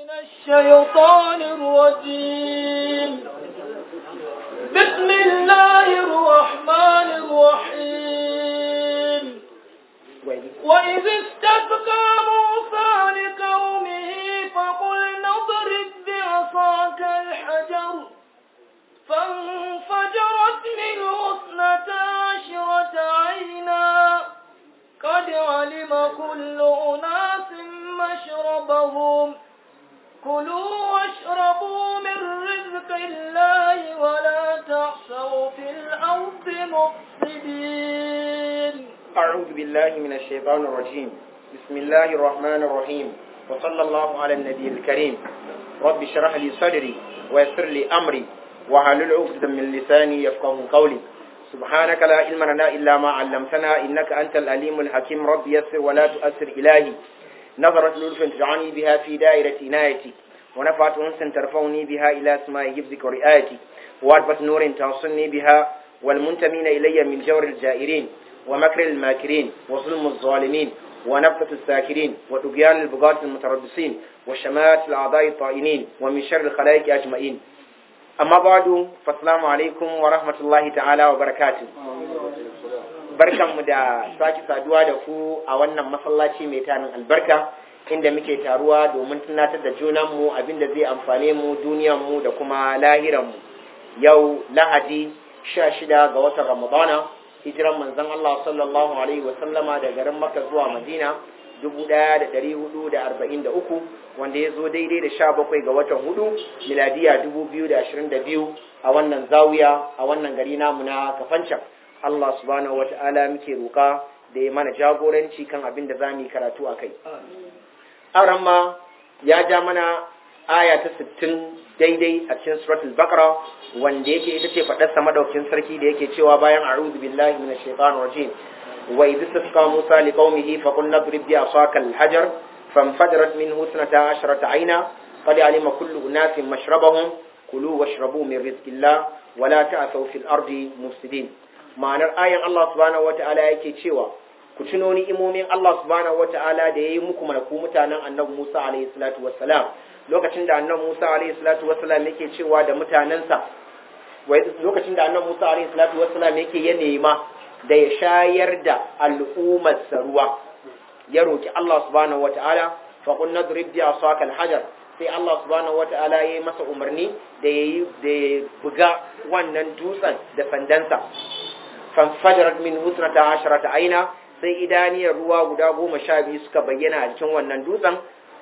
الشيطان الرجيم بسم الله الرحمن الرحيم وإذ استبقى موسى لقومه فقل نضرب بعصاك الحجر فانفجرت منه اثنتا عشرة عينا قد علم كل أناس مشربهم كلوا واشربوا من رزق الله ولا تعثوا في الأرض مفسدين أعوذ بالله من الشيطان الرجيم بسم الله الرحمن الرحيم وصلى الله على النبي الكريم رب اشرح لي صدري ويسر لي أمري وحلل عقدة من لساني يفقه قولي سبحانك لا علم لنا إلا ما علمتنا إنك أنت الأليم الحكيم رب يسر ولا تؤثر إلهي نظرت لطف تجعلني بها في دائرة عنايتي ونفعت أنس ترفعني بها إلى سماء حفظك ورئايتي وعرفة نور توصلني بها والمنتمين إلي من جور الجائرين ومكر الماكرين وظلم الظالمين ونفثة الساكرين وطغيان البغاة المتربصين وشمات الأعضاء الطائنين ومن شر الخلائق أجمعين أما بعد فالسلام عليكم ورحمة الله تعالى وبركاته barkanmu da sake saduwa da ku a wannan masallaci mai tarin albarka inda muke taruwa domin tunatar da junanmu abinda zai amfane mu duniyanmu da kuma lahiranmu yau lahadi sha shida ga watan ramadana hijiran manzon Allah sallallahu alaihi wa sallama da garin Makka zuwa Madina 1443 wanda ya zo daidai da sha bakwai ga watan hudu miladiya 2022 a wannan zawiya a wannan gari namu na kafancan Allah subhanahu wa ta'ala muke roƙa da ya mana jagoranci kan abin da za mu yi karatu a kai. Aran ma ya ja mana aya ta sittin daidai a cikin suratul Baqara wanda yake ita ce faɗarsa madaukin sarki da yake cewa bayan a'udhu billahi minash shaitanir rajim wa idh istasqa Musa liqaumihi fa qulna idrib bi asaka al-hajar fanfajarat minhu ithnata ashrata ayna qad alima kullu unasin mashrabahum kulu washrabu min rizqillah wa la ta'thaw fil ardi mufsidin ma'anar ayan Allah subhanahu wata'ala yake cewa ku tuno ni'imomin Allah subhanahu wata'ala da yayi muku malaku mutanen Annabi Musa alayhi salatu wassalam lokacin da Annabi Musa alayhi salatu wassalam yake cewa da mutanansa wai lokacin da Annabi Musa alayhi salatu wassalam yake ya nema da ya shayar da al'ummar ruwa ya roki Allah subhanahu wata'ala fa qul nadrib bi asaka al-hajar sai Allah subhanahu wata'ala ya yi masa umarni da ya da ya buga wannan dutsen da sandansa fanfajarat min husnata asharata aina sai idaniyar ruwa guda goma sha biyu suka bayyana a cikin wannan dutsen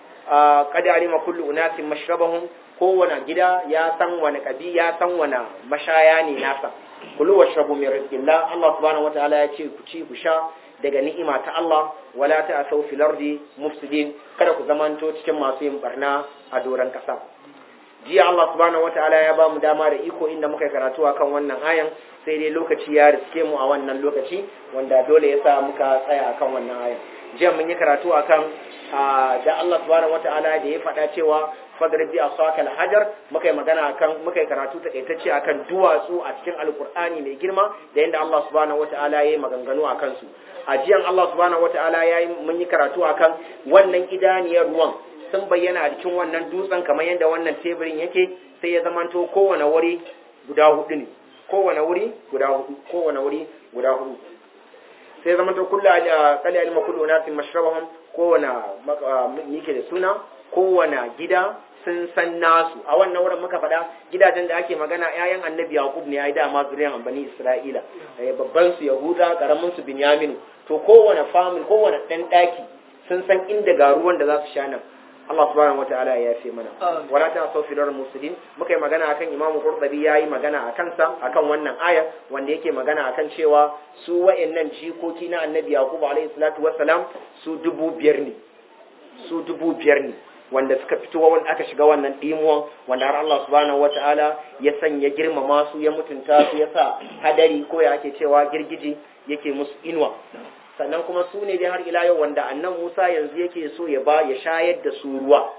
kada alima kullu unasin mashrabahum kowane gida ya san wani kabi ya san wani mashaya ne nasa kulu washrabu min rizqillah Allah subhanahu wataala ya ce ku ci ku sha daga ni'ima ta Allah wala ta'asaw fil ardi mufsidin kada ku zamanto cikin masu yin barna a doran kasa jiya Allah subhanahu wataala ya ba mu dama da iko inda muka karatu akan wannan ayan sai dai lokaci ya riske mu a wannan lokaci wanda dole ya sa muka tsaya akan wannan ayan jiya mun yi karatu akan da Allah subhanahu wataala da ya faɗa cewa fadrib bi asaka alhajar muka yi magana akan muka yi karatu takaitacce akan duwatsu a cikin alkur'ani mai girma da yadda Allah subhanahu wataala ya yi maganganu akan su a jiyan Allah subhanahu wataala ya yi mun yi karatu akan wannan idaniyar ruwan sun bayyana a cikin wannan dutsen kamar yadda wannan teburin yake sai ya zamanto kowane wuri guda hudu ne kowane wuri guda hudu kowane wuri guda hudu sai ya zamanto kullu kali alima kullu nasin mashrabahum kowane yake da suna kowane gida sun san nasu a wannan wurin muka faɗa gidajen da ake magana ƴaƴan annabi yaqub ne ai dama zuriyan bani isra'ila babban su yahuda karamin su binyamin to kowane family kowane dan daki sun san inda ga ruwan da za su sha nan Allah subhanahu wataala ya yafe mana wala ta sau filar musulmin muka yi magana akan Imam Qurtubi yayi magana akan sa akan wannan aya wanda yake magana akan cewa su wayannan jikoki na Annabi Yaqub alaihi salatu wassalam su dubu biyar ne su dubu biyar ne wanda suka fito wanda aka shiga wannan dimuwan wanda har Allah subhanahu wataala ya sanya girmama su ya mutunta su ya sa hadari ko ya ake cewa girgiji yake musu inuwa sannan kuma su ne dai har ila yau wanda annan Musa yanzu yake so ya ba ya shayar da su ruwa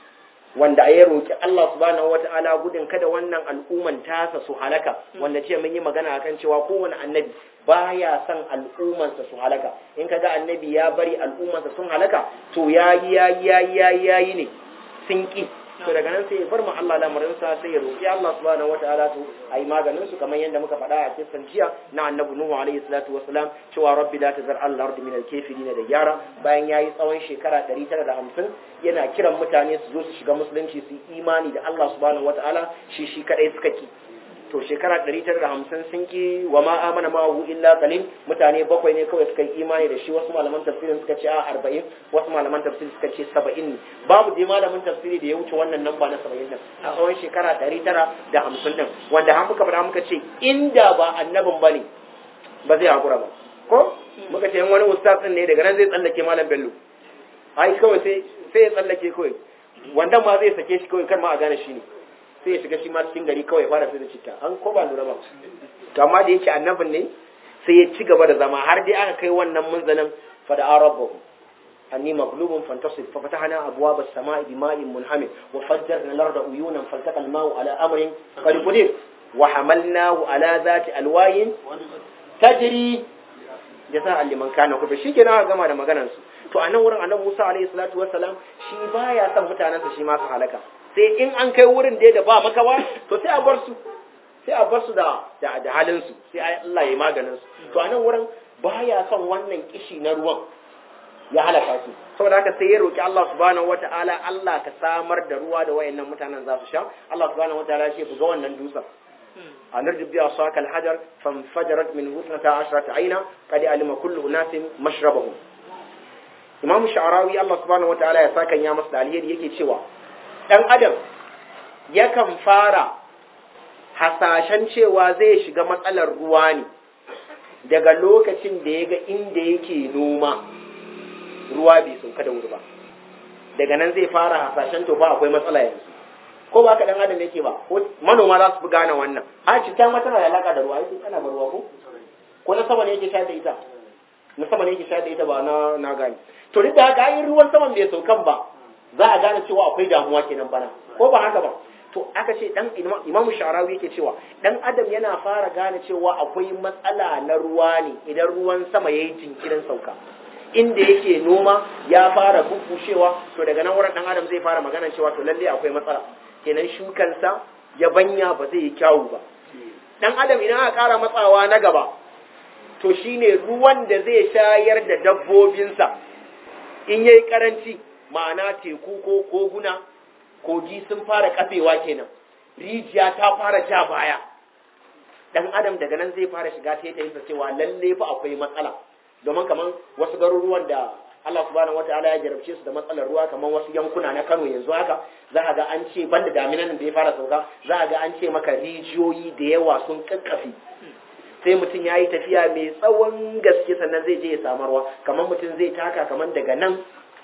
wanda ya roki Allah subhanahu wata'ala gudun kada wannan al'umman tasa su halaka wanda ce mun yi magana akan cewa kowane annabi baya son al'ummansa su halaka in kaga annabi ya bari al'ummansa sun halaka to yayi yayi yayi yayi yayi ne sun ki to daga nan sai ya bar mu Allah lamarinsa sai ya roƙi Allah subhanahu wataala to ayi maganin su kamar yadda muka faɗa a cikin jiya na annabi Nuhu alaihi salatu wassalam cewa rabbi la tazar al ardi min al kafirin da gyara bayan yayi tsawon shekara 950 yana kiran mutane su zo su shiga musulunci su yi imani da Allah subhanahu wataala shi shi kadai suka ki to shekara 950 sun ki wa ma amana ma hu illa qalil mutane bakwai ne kawai suka yi imani da shi wasu malaman tafsirin suka ce a 40 wasu malaman tafsiri suka ce 70 ne babu dai malamin tafsiri da ya wuce wannan namba na 70 din a tsawon shekara 950 din wanda har muka fada muka ce inda ba annabin bane ba zai hakura ba ko muka ce wani ustaz din ne daga nan zai tsallake malam bello ai kawai sai sai ya tsallake kawai wanda ma zai sake shi kawai kar ma a gane shi ne sai ya shiga shi ma cikin gari kawai fara sai da citta an ko ba lura ba to amma da yake annabin ne sai ya ci gaba da zama har dai aka kai wannan munzalin fa da arabahu anni maghlubun fantasib fa fatahna abwaba as-sama'i bima'in munhamir wa fajjarna al-arda uyunan faltaqa al-ma'u ala amrin qad qadir wa hamalnahu ala zati alwayin tajri jasa'an liman kana kufa shikenan aka gama da maganar su to a nan wurin annabi Musa alaihi salatu wassalam shi baya son mutanensa shi ma su halaka sai in an kai wurin da da ba makawa to sai a bar su sai a bar su da da, da halin su sai Allah ya maganin su to a nan wurin baya son wannan kishi na ruwan ya halaka su saboda haka sai ya roki Allah subhanahu wataala Allah ka samar da ruwa da wayannan mutanen za su sha Allah subhanahu wataala ya ce buga wannan dutsen أنرجب بها صاك الحجر فانفجرت منه اثنتا عشرة عينا قد علم كل أناس مشربهم imam sha'arawi Allah subhanahu wataala ya saka ya masa alheri yake cewa dan adam yakan fara hasashen cewa zai shiga matsalar ruwa ne daga lokacin da ya ga inda yake noma ruwa bai sauka da wuri ba daga nan zai fara hasashen to ba akwai matsala yanzu ko ba ka dan adam yake ba ko manoma za su fi gane wannan a cikin ma tana da alaka da ruwa yake kana ba ruwa ko ko na sama ne yake sha da ita na sama ne yake sha da ita ba na na gane to duk da haka ayin ruwan saman bai saukan ba za a gane cewa akwai damuwa kenan bana ko ba haka ba to aka ce dan imamu sharawi yake cewa dan adam yana fara gane cewa akwai matsala na ruwa ne idan ruwan sama yayi jinkirin sauka inda yake noma ya fara bubushewa to daga nan wurin dan adam zai fara magana cewa to lalle akwai matsala kenan shukansa ya banya ba zai yi kyawu ba dan adam idan aka kara matsawa na gaba to shine ruwan da zai shayar da dabbobinsa in yayi karanci ma'ana teku ko koguna kogi sun fara kafewa kenan rijiya ta fara ja baya dan adam daga nan zai fara shiga ta yin cewa lalle fa akwai matsala domin kaman wasu garuruwan da Allah subhanahu wataala ya jarabce su da matsalar ruwa kaman wasu yankuna na Kano yanzu haka za a ga an ce banda daminan da ya fara sauka za a ga an ce maka rijiyoyi da yawa sun kakkafe sai mutum ya yi tafiya mai tsawon gaske sannan zai je ya samarwa kamar mutum zai taka kamar daga nan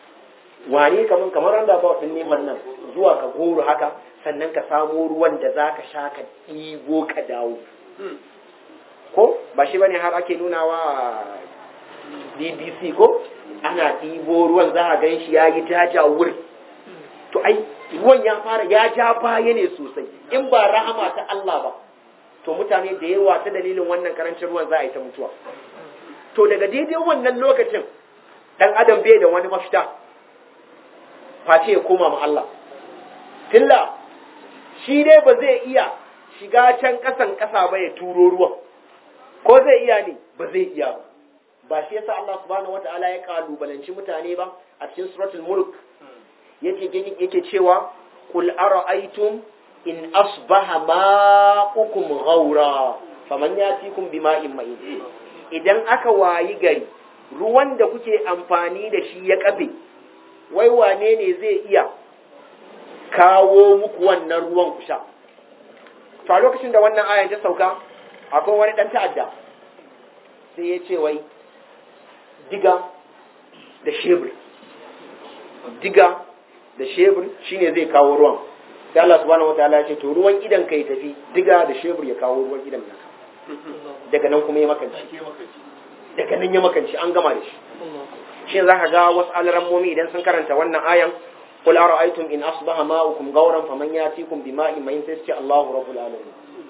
wani kamar kamar randa ba ɗin neman nan zuwa ka goro haka sannan ka samo ruwan da za ka sha ka ɗigo ka dawo ko ba shi bane har ake nunawa bbc ko ana ɗibo ruwan za a gan shi ya yi jaja wuri to ai ruwan ya fara ya ja baya ne sosai in ba rahama ta Allah ba to mutane da yawa ta dalilin wannan karancin ruwan za a yi ta mutuwa to daga daidai wannan lokacin dan adam bai da wani mafita face ya koma ma Allah tilla shi dai ba zai iya shiga can kasan kasa ba ya turo ruwan ko zai iya ne ba zai iya ba ba shi yasa Allah subhanahu wataala ya kalubalanci mutane ba a cikin suratul mulk yake yake cewa qul ara'aytum in asbaha ma'ukum ghaura faman yatikum bima'in ma'in idan aka wayi gari ruwan da kuke amfani da shi ya kafe wai wane ne zai iya kawo muku wannan ruwan ku sha to a lokacin da wannan ayan ta sauka akwai wani dan ta'adda sai ya ce wai diga da shebur diga da shebur shine zai kawo ruwan sai Allah subhanahu wataala ya ce to ruwan idan kai tafi diga da shebur ya kawo ruwan idan naka daga nan kuma ya makanci daga nan ya makanci an gama da shi shi za ka ga wasu alarammomi idan sun karanta wannan ayan qul ara'aytum in asbaha ma'ukum gawran faman yatikum bima'in mayin sai ce Allahu rabbul alamin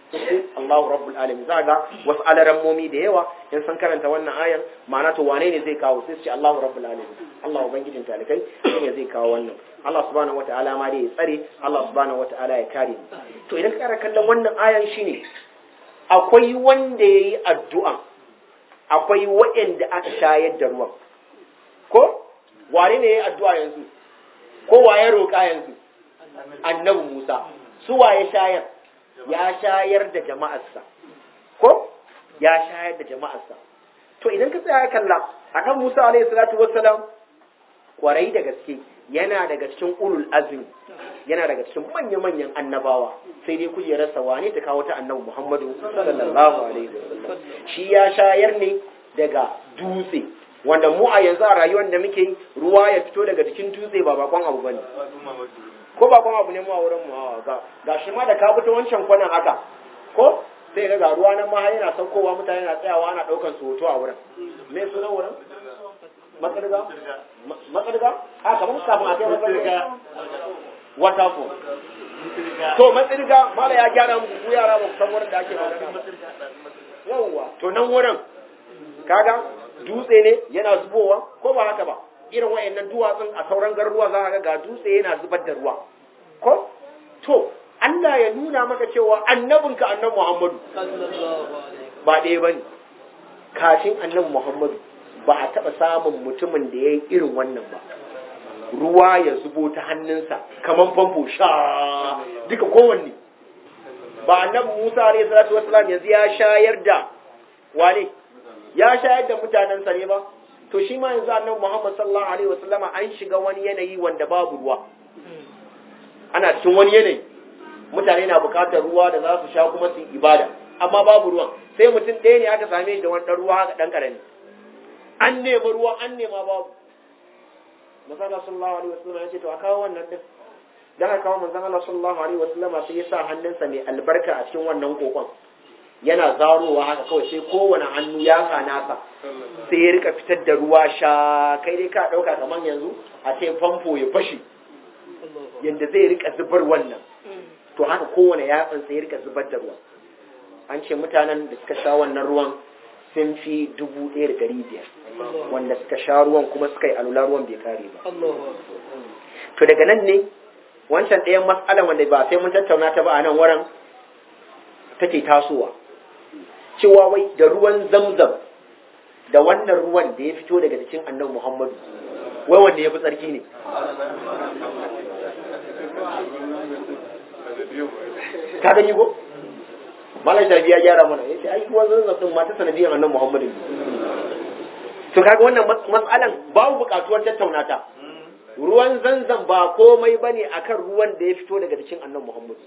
sai Allahu rabbul alamin za ga wasu alarammomi da yawa in san karanta wannan ayan ma'ana to wane ne zai kawo sai su ce Allahu rabbul alamin Allah ubangijin talikai shine zai kawo wannan Allah subhanahu wataala ma dai ya tsare Allah subhanahu wataala ya kare to idan ka kara kallon wannan ayan shine akwai wanda yayi addu'a akwai waɗanda aka shayar da ruwan ko wane ne yayi addu'a yanzu ko waye roƙa yanzu annabi Musa su waye shayar ya shayar da jama'arsa ko ya shayar da jama'arsa to idan ka tsaya kalla akan Musa alaihi salatu wassalam kwarai da gaske yana daga cikin ulul azmi yana daga cikin manya-manyan annabawa sai dai kujerarsa wane ta kawo ta annabi Muhammadu sallallahu alaihi wasallam shi ya shayar ne daga dutse wanda mu a yanzu a rayuwar da muke ruwa ya fito daga cikin dutse ba bakon abu bane ko bakon abu ne mu a wurin mu ga ga shi ma da ka fito wancan kwanan haka ko sai ga ga ruwa nan ma har yana saukowa mutane na tsayawa ana daukan su hoto a wurin me sunan wurin matsarga matsarga a kamar kafin a kai matsarga waterfall to matsirga mala ya gyara muku ku yara ba ku san wurin da ake magana yawwa to nan wurin kaga dutse ne yana zubowa ko ba haka ba irin wayannan duwatsun a sauran garuruwa za ka ga dutse yana zubar da ruwa ko to Allah ya nuna maka cewa annabinka annabi Muhammadu ba ɗaya bane kafin annabi Muhammadu ba a taɓa samun mutumin da ya yi irin wannan ba ruwa ya zubo ta hannunsa kamar famfo sha duka kowanne ba annabi Musa alayhi salatu wassalam yanzu ya shayar da wane ya shayar da mutanensa ne ba to shi ma yanzu annabi Muhammad sallallahu alaihi wasallama an shiga wani yanayi wanda babu ruwa ana cikin wani yanayi mutane na bukatar ruwa da za su sha kuma su ibada amma babu ruwan sai mutum ɗaya ne aka same shi da wani ɗan ruwa haka ɗan ƙarami an nema ruwa an nema babu Manzon sallallahu alaihi wasallam ya ce to a kawo wannan din dan aka kawo manzon Allah sallallahu alaihi wasallam sai ya sa hannunsa mai albarka a cikin wannan kokon yana zarowa haka kawai sai kowane hannu ya sa nasa sai ya rika fitar da ruwa sha kai dai ka dauka kaman yanzu a ce famfo ya fashi yanda zai rika zubar wannan to haka kowane yatsan sai ya rika zubar da ruwa an ce mutanen da suka sha wannan ruwan sun fi dubu ɗaya da ɗari biyar wanda suka sha ruwan kuma suka yi alula ruwan bai kare ba to daga nan ne wancan ɗayan matsalan wanda ba sai mun tattauna ta ba a nan wurin take tasowa cewa wai da ruwan zamzam da wannan ruwan da ya fito daga cikin annabi muhammadu wai wanda ya fi tsarki ne ka gani ko malam shafi ya gyara mana yace ai ruwan zanzan din mata sanadiyar annabi Muhammadu to kaga wannan mas'alan babu bukatuwar tattauna ta ruwan zanzan ba komai bane akan ruwan da ya fito daga cikin annabi Muhammadu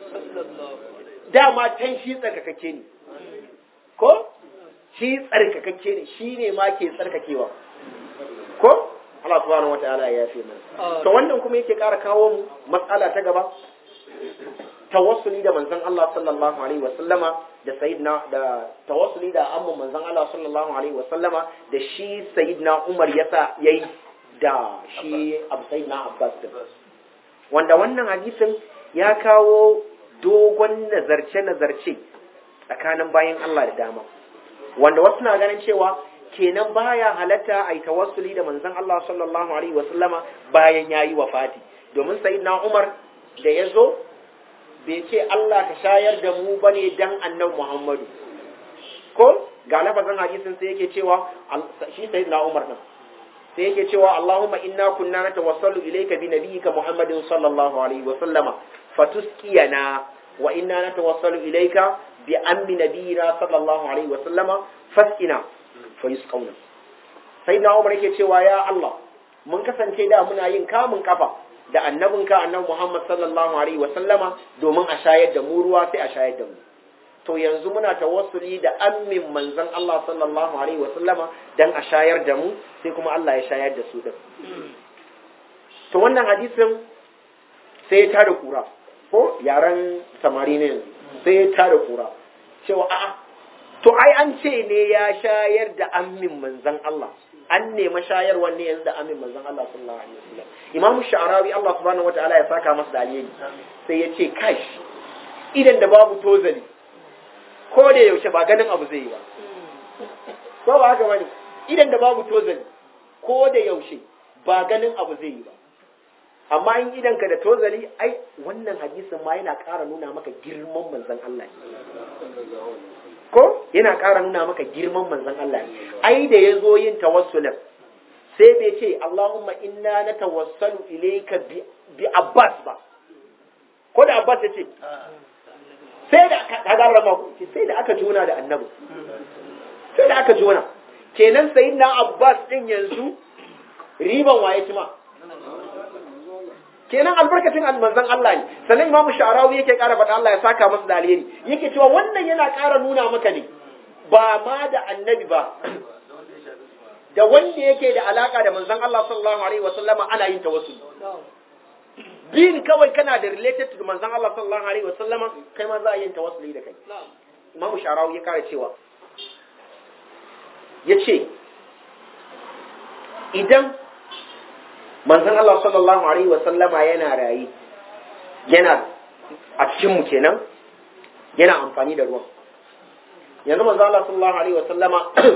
dama can shi tsarkakakke ne ko shi tsarkakakke ne shi ne ma ke tsarkakewa ko Allah subhanahu wataala ya yafe mana to wannan kuma yake ƙara kawo mu matsala ta gaba tawassuli da manzon Allah sallallahu alaihi wasallama da sayyidina da tawassuli da amma manzon Allah sallallahu alaihi wasallama da shi sayyidina Umar yasa yayi da shi Abu Sayyidina Abbas din wanda wannan hadisin ya kawo dogon nazarce nazarce tsakanin bayan Allah da dama wanda wasu na ganin cewa kenan baya halatta a yi tawassuli da manzon Allah sallallahu alaihi wasallama bayan yayi wafati domin sayyidina Umar da ya zo bai ce Allah ka shayar da mu bane dan annabi Muhammadu ko ga lafazin hadisin sai yake cewa shi sayyidina Umar din sai yake cewa Allahumma inna kunna natawassalu ilayka bi nabiyyika Muhammadin sallallahu alaihi wa sallama fatuskiyana wa inna natawassalu ilayka bi ammi nabiyyina sallallahu alaihi wa sallama fasqina fayusqawna sayyidina Umar yake cewa ya Allah mun kasance da muna yin kamun kafa da annabinka annabi Muhammad sallallahu alaihi wa sallama domin a shayar da mu ruwa sai a shayar da mu to yanzu muna tawassuli da ammin manzon Allah sallallahu alaihi wa sallama dan a shayar da mu sai kuma Allah ya shayar da su din to wannan hadisin sai ya tada kura ko yaran samari ne yanzu sai ya tada kura cewa a'a to ai an ce ne ya shayar da ammin manzon Allah an nema shayarwar ne yanzu da amin manzon Allah sallallahu alaihi wasallam Imam Sha'rawi Allah subhanahu wataala ya saka masa da alheri sai ya ce kash idan da babu tozali ko da yaushe ba ganin abu zai yi ba ko ba haka bane idan da babu tozali ko da yaushe ba ganin abu zai yi ba amma in idan ka da tozali ai wannan hadisin ma yana ƙara nuna maka girman manzon Allah ko yana ƙara nuna maka girman manzon Allah ai da ya zo yin tawassulin sai bai ce Allahumma inna na tawassalu ilayka bi Abbas ba ko da Abbas ya ce sai da aka garrama ku sai da aka juna da annabi sai da aka juna kenan sayyidina Abbas din yanzu riban waye cima kenan albarkacin manzon Allah ne sannan Imam Sha'rawi yake ƙara faɗa Allah ya saka masa da alheri yake cewa wannan yana ƙara nuna maka ne ba ma da annabi ba da wanda yake da alaka da manzon Allah sallallahu alaihi wasallama ana yin tawassul bin kawai kana da related to manzon Allah sallallahu alaihi wasallama kai ma za a yin tawassuli da kai Imam Sharawi ya kare cewa yace idan manzon Allah sallallahu alaihi wasallama yana rayi yana a cikin mu kenan yana amfani da ruwan yanzu manzon Allah sallallahu alaihi wasallama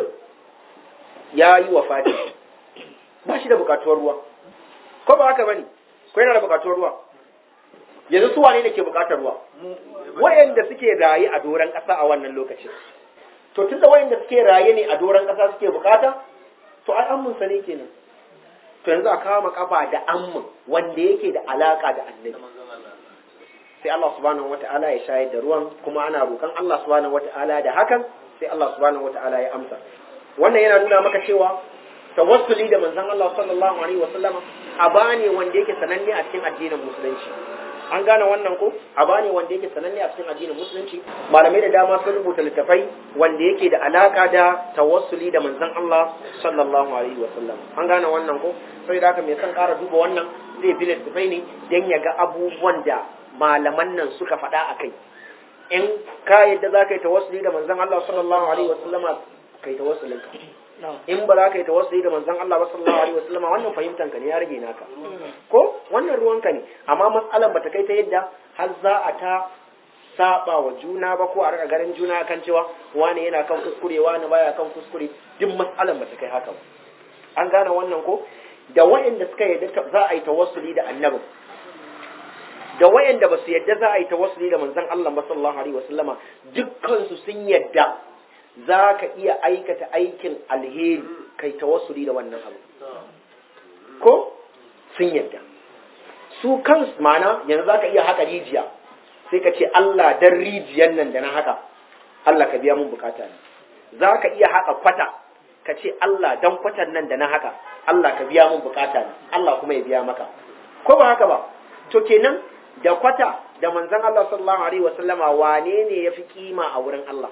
ya yi wa fati ba shi da bukatuwar ruwa ko ba haka bane ko yana da bukatuwar ruwa yanzu su wane ne ke bukatar ruwa wayanda suke raye a doran kasa a wannan lokacin to tunda wayanda suke raye ne a doran kasa suke bukata to ai ammun sa ne kenan to yanzu a kama kafa da ammun wanda yake da alaka da annabi sai Allah subhanahu wata'ala ya shayar da ruwan kuma ana roƙon Allah subhanahu wata'ala da hakan sai Allah subhanahu wata'ala ya amsa wannan yana nuna maka cewa tawassuli da manzon Allah sallallahu alaihi wasallama aba ne wanda yake sananne a cikin addinin musulunci an gane wannan ko aba ne wanda yake sananne a cikin addinin musulunci malamai da dama sun rubuta littafai wanda yake da alaka da tawassuli da manzon Allah sallallahu alaihi wasallam an gane wannan ko sai da haka mai son ƙara duba wannan zai bi littafai ne dan ya ga abubuwan da malaman nan suka faɗa a kai in ka yadda za ka yi tawassuli da manzon Allah sallallahu alaihi wasallama kai tawassulin ka in ba za ka yi tawassuli da manzon Allah ba sallallahu alaihi wasallama wannan fahimtan ka ne ya rage naka ko wannan ruwan ka ne amma matsalan bata kai ta yadda har za a ta saba wa juna ba ko a rika garin juna kan cewa wani yana kan kuskure wani baya kan kuskure duk matsalan bata kai haka ba an gane wannan ko da wa'anda suka yadda za a yi tawassuli da annabi da wayanda ba su yadda za a yi tawassuli da manzon Allah ba sallallahu alaihi wasallama dukkan su sun yadda za ka iya aikata aikin alheri kai tawassuli da wannan abu ko sun yadda su kan mana yanzu za ka iya haka rijiya sai ka ce Allah dan rijiyan nan da na haka Allah ka biya mun bukata ne za ka iya haka kwata ka ce Allah dan kwatan nan da na haka Allah ka biya mun bukata ne Allah kuma ya biya maka ko ba haka ba to kenan da kwata da manzon Allah sallallahu alaihi wasallama wane ne yafi kima a wurin Allah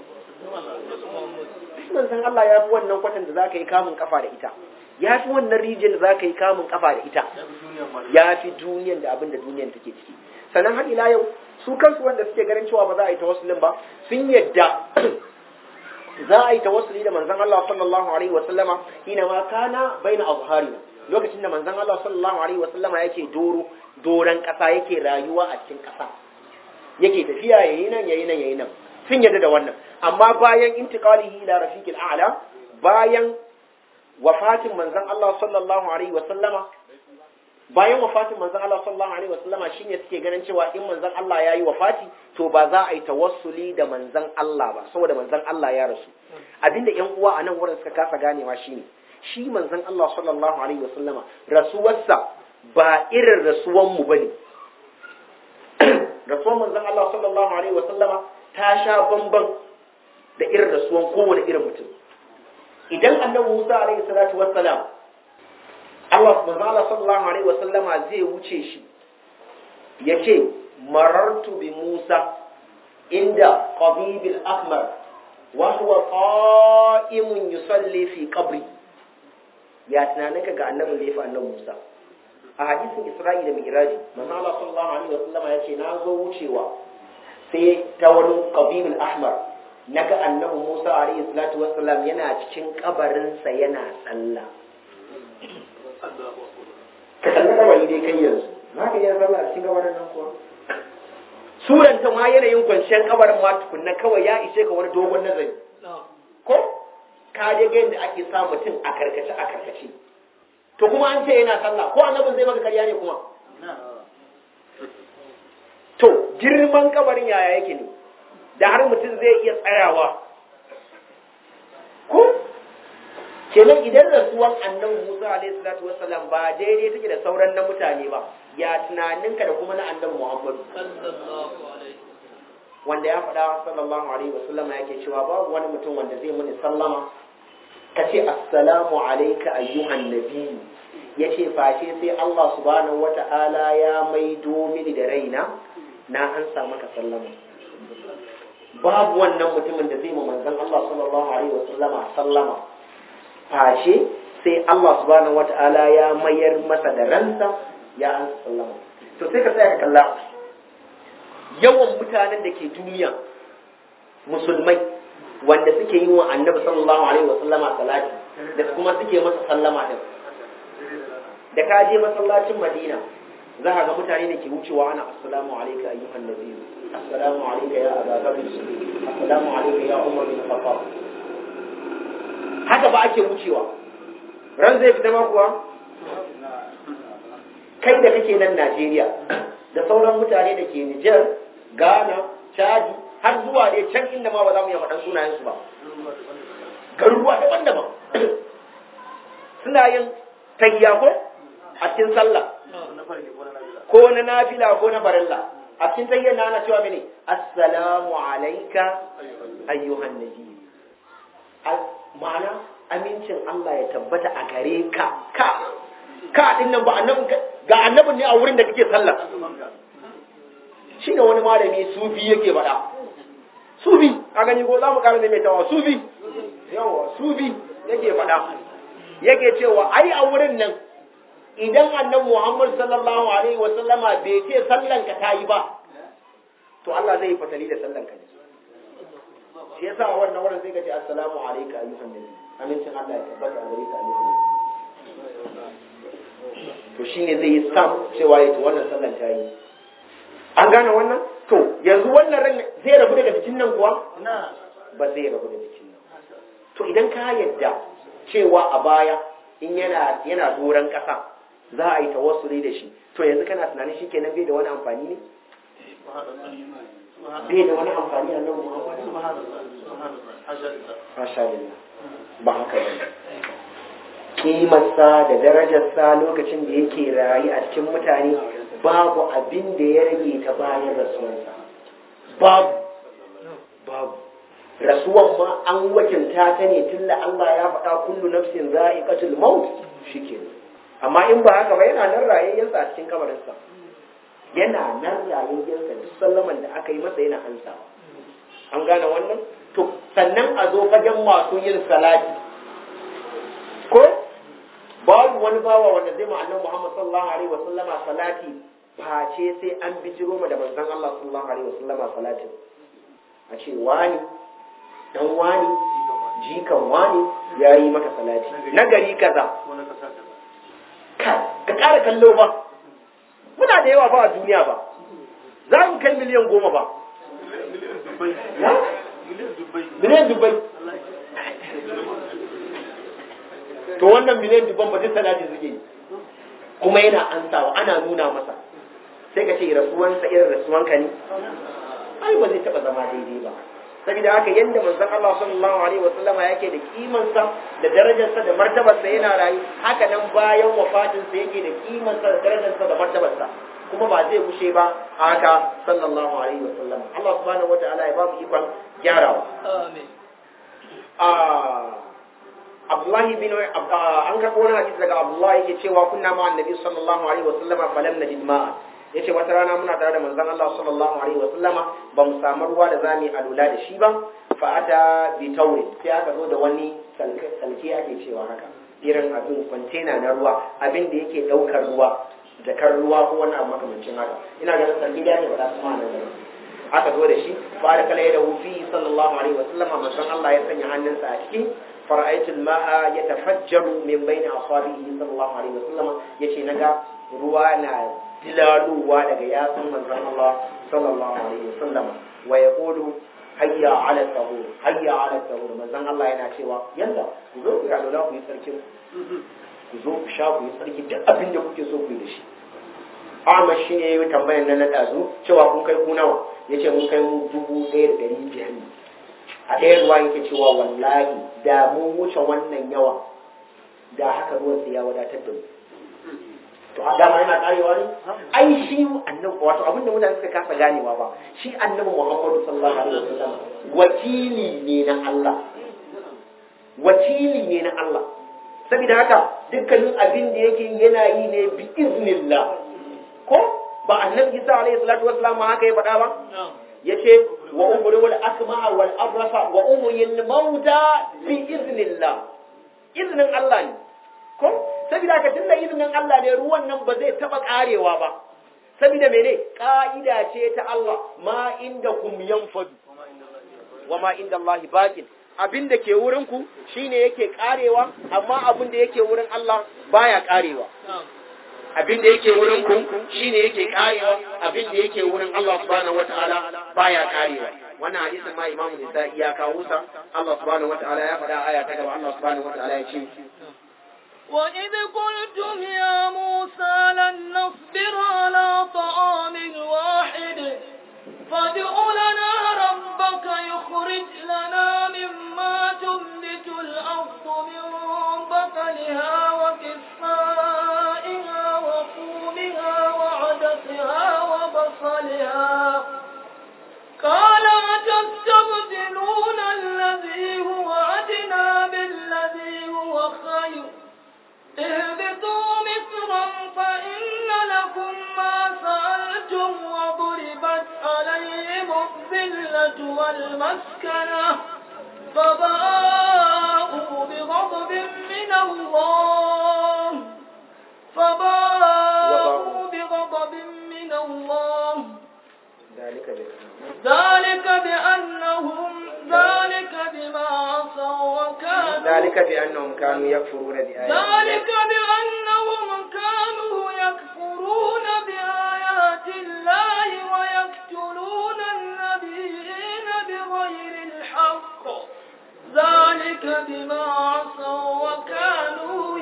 manzon Allah ya fi wannan kwatan da zaka yi kamun kafa da ita ya fi wannan rijiyar da zaka yi kamun kafa da ita ya fi duniyan da abin da duniyan take ciki sannan har ila yau su kansu wanda suke ganin cewa ba za a yi tawassulin ba sun yadda za a yi tawassuli da manzon Allah sallallahu alaihi wasallama hina ma kana baina azharina lokacin da manzon Allah sallallahu alaihi wasallama yake doro doran kasa yake rayuwa a cikin kasa yake tafiya yayi nan yayi nan yayi nan sun yarda da wannan amma bayan intiqalihi ila rafiqil a'la bayan wafatin manzon Allah sallallahu alaihi wasallama bayan wafatin manzon Allah sallallahu alaihi wasallama shine suke ganin cewa in manzon Allah yayi wafati to ba za a yi tawassuli da manzon Allah ba saboda manzon Allah ya rasu abinda ƴan uwa a nan wurin suka kasa ganewa shine shi manzon Allah sallallahu alaihi wasallama rasuwarsa ba irin rasuwan mu bane rasuwan manzon Allah sallallahu alaihi wasallama ta sha bamban da irin rasuwan kowane irin mutum idan annabi Musa alaihi salatu wassalam Allah manzon Allah sallallahu alaihi wasallama zai wuce shi yace marartu bi Musa inda qabibil ahmar wa huwa qa'imun yusalli fi qabri ya tunanin ka ga annabin da ya fi annabi Musa a hadisin Isra'i da Mi'raji manzo Allah sallallahu alaihi wa sallama yace na zo wucewa sai ta wani qabilul ahmar naga annabi Musa alaihi salatu wassalam yana cikin kabarin sa yana sallah ka kalli kabari dai kai yanzu na ka iya sallah a cikin kabarin nan kuwa suranta ma yanayin kwanciyar kabarin ma tukunna kawai ya ishe ka wani dogon nazari ko ka je ga yadda ake sa mutum a karkace a karkace to kuma an ce yana sallah ko annabin zai maka karya ne kuma to girman kabarin yaya yake ne da har mutum zai iya tsayawa ko kenan idan rasuwan annabi Musa alaihi salatu wassalam ba daidai take da sauran na mutane ba ya tunaninka da kuma na annabi Muhammad wanda ya faɗa sallallahu alaihi wasallama yake cewa babu wani mutum wanda zai muni sallama ka ce assalamu alayka ayyuhan nabi yace face sai Allah subhanahu wata'ala ya maido mini da raina na an sa maka sallama babu wannan mutumin da zai ma manzon Allah sallallahu alaihi wasallama sallama face sai Allah subhanahu wata'ala ya mayar masa da ransa ya an sallama to sai ka tsaya ka kalla yawan mutanen da ke duniya musulmai wanda suke yi wa annabi sallallahu alaihi wasallama salati da kuma suke masa sallama din da ka je masallacin madina za ka ga mutane da ke wucewa ana assalamu alayka ayyuhan nabiyyu assalamu alayka ya aba bakr assalamu alayka ya umar bin khattab haka ba ake wucewa ran zai fita ma kuwa kai da kake nan Najeriya da sauran mutane da ke Nijar, Ghana, Chadi har zuwa ne can inda ma ba za mu iya faɗan sunayensu ba. Garuruwa daban-daban. Suna yin tayya ko a cikin sallah. Ko na nafila ko na farilla. A cikin tayyar na ana cewa mene? Assalamu alaika ayyuhan nabi. Ma'ana amincin Allah ya tabbata a gare ka. Ka ka din nan ba annabin ga annabin ne a wurin da kake sallah shi ne wani malami sufi yake faɗa sufi a gani ko za mu ƙara mai tawa sufi yawa sufi yake faɗa yake cewa ai a wurin nan idan annabi Muhammad sallallahu alaihi wa sallama bai ce sallan ka tayi ba to Allah zai yi fatali da sallan ka ne shi yasa a wannan wurin sai ka ce assalamu alayka ayyuhan nabi amincin Allah ya tabbata a gare ka ayyuhan nabi to shine zai yi sam cewa ya wannan sallan ta yi an gane wannan to yanzu wannan ran zai rabu daga jikin nan kuwa ba zai rabu da jikin nan to idan ka yadda cewa a baya in yana yana doron kasa za a yi tawassuli da shi to yanzu kana tunanin shi kenan bai da wani amfani ne bai da wani amfani a nan Muhammadu Masha Allah ba haka ba kimarsa da darajarsa lokacin da yake rayu a cikin mutane babu abin da ya rage ta bayan rasuwarsa babu babu rasuwan ma an wakilta ta ne tun da Allah ya faɗa kullu nafsin za'iqatul maut shike amma in ba haka ba yana nan rayayyensa a cikin kabarinsa yana nan rayayyensa duk sallaman da aka yi masa yana ansawa an gane wannan to sannan a zo fagen masu yin salati ko babu wani bawa wanda zai ma annabi Muhammad sallallahu alaihi wa sallama salati face sai an bijiro ma da manzon Allah sallallahu alaihi wa sallama salatin a ce wani dan wani jikan wani yayi maka salati na gari kaza ka ka ƙara kallo ba muna da yawa ba a duniya ba za mu kai miliyan goma ba miliyan dubbai to wannan miliyan dubban ba duk salati suke yi kuma yana ansawa ana nuna masa sai ka ce rasuwansa irin rasuwanka ne ai ba zai taba zama daidai ba saboda haka yanda manzon Allah sallallahu alaihi wasallama yake da kimansa da darajarsa da martabarsa yana rayu haka nan bayan wafatinsa yake da kimansa da darajarsa da martabarsa kuma ba zai gushe ba haka sallallahu alaihi wasallam Allah subhanahu wataala ya ba mu ikon gyarawa Amin. Abdullahi bin an karɓo wani hadisi daga Abdullahi yake cewa kunna ma annabi sallallahu alaihi wasallam falam najid ma'a yace wata rana muna tare da manzon Allah sallallahu alaihi wasallama ba mu samu ruwa da zamu alula da shi ba fa ata bi tawri sai aka zo da wani salke ake cewa haka irin abin kwantena na ruwa abin da yake daukar ruwa jakar ruwa ko wani abu makamancin haka ina ganin salke da ne ba za su ma nan aka zo da shi fa da kala da wufi sallallahu alaihi wasallama manzon Allah ya sanya hannunsa a ciki فرأيت الماء يتفجر من بين أصابعه صلى الله عليه وسلم يشي نجا روانا dilalowa daga yatsun manzon Allah sallallahu alaihi wasallam wa yaqulu hayya ala tahur hayya ala tahur manzon Allah yana cewa yalla ku zo ku yalo ku yi sarkin ku zo ku sha ku yi sarki duk abin da kuke so ku yi da shi Ahmad shi ne ya tambayar nan na ɗazu cewa kun kai ku nawa ya ce mun kai mu dubu ɗaya da ɗari biyar ne a ɗaya ruwa yake cewa wallahi da mun wuce wannan yawa da haka ruwan sai ya wadatar da mu to a dama yana karewa ne ai shi annabi wato abin da mutane suka kasa ganewa ba shi annabi Muhammadu sallallahu alaihi wasallam wakili ne na Allah wakili ne na Allah saboda haka dukkanin abin da yake yana yi ne bi iznillah ko ba annabi Isa alaihi salatu wassalam haka ya faɗa ba yace wa umri wal akmaha wal abrasa wa umyil mauta bi iznillah iznin Allah ne ko saboda ka tunda iznin Allah ne ruwan nan ba zai taba karewa ba saboda mene ka'ida ce ta Allah ma inda kum yanfadu wa ma inda Allah baqin abin da ke wurin ku shine yake karewa amma abin da yake wurin Allah baya karewa abin da yake wurin ku shine yake karewa abin da yake wurin Allah subhanahu wataala baya karewa wannan hadisin ma Imam Nisa'i ya kawo sa Allah subhanahu wataala ya faɗa aya ta gaba Allah subhanahu wataala ya ce وإذ قلتم يا موسى لن نصبر على طعام واحد فادع لنا ربك يخرج لنا مما تنبت الأرض من بقلها وكفائها وفومها وعدسها وبصلها قال أتستبدلون الذي هو أدنى بالذي هو خير اهبطوا مصرا فإن لكم ما سألتم وضربت عليهم الذلة والمسكنة فباءوا بغضب من الله فباءوا بغضب من الله ذلك ذلك بأنهم ذلك بما عصوا وكانوا ذلك بأنهم كانوا يكفرون بآيات الله ذلك بأنهم كانوا يكفرون بآيات الله ويقتلون النبيين بغير الحق ذلك بما عصوا وكانوا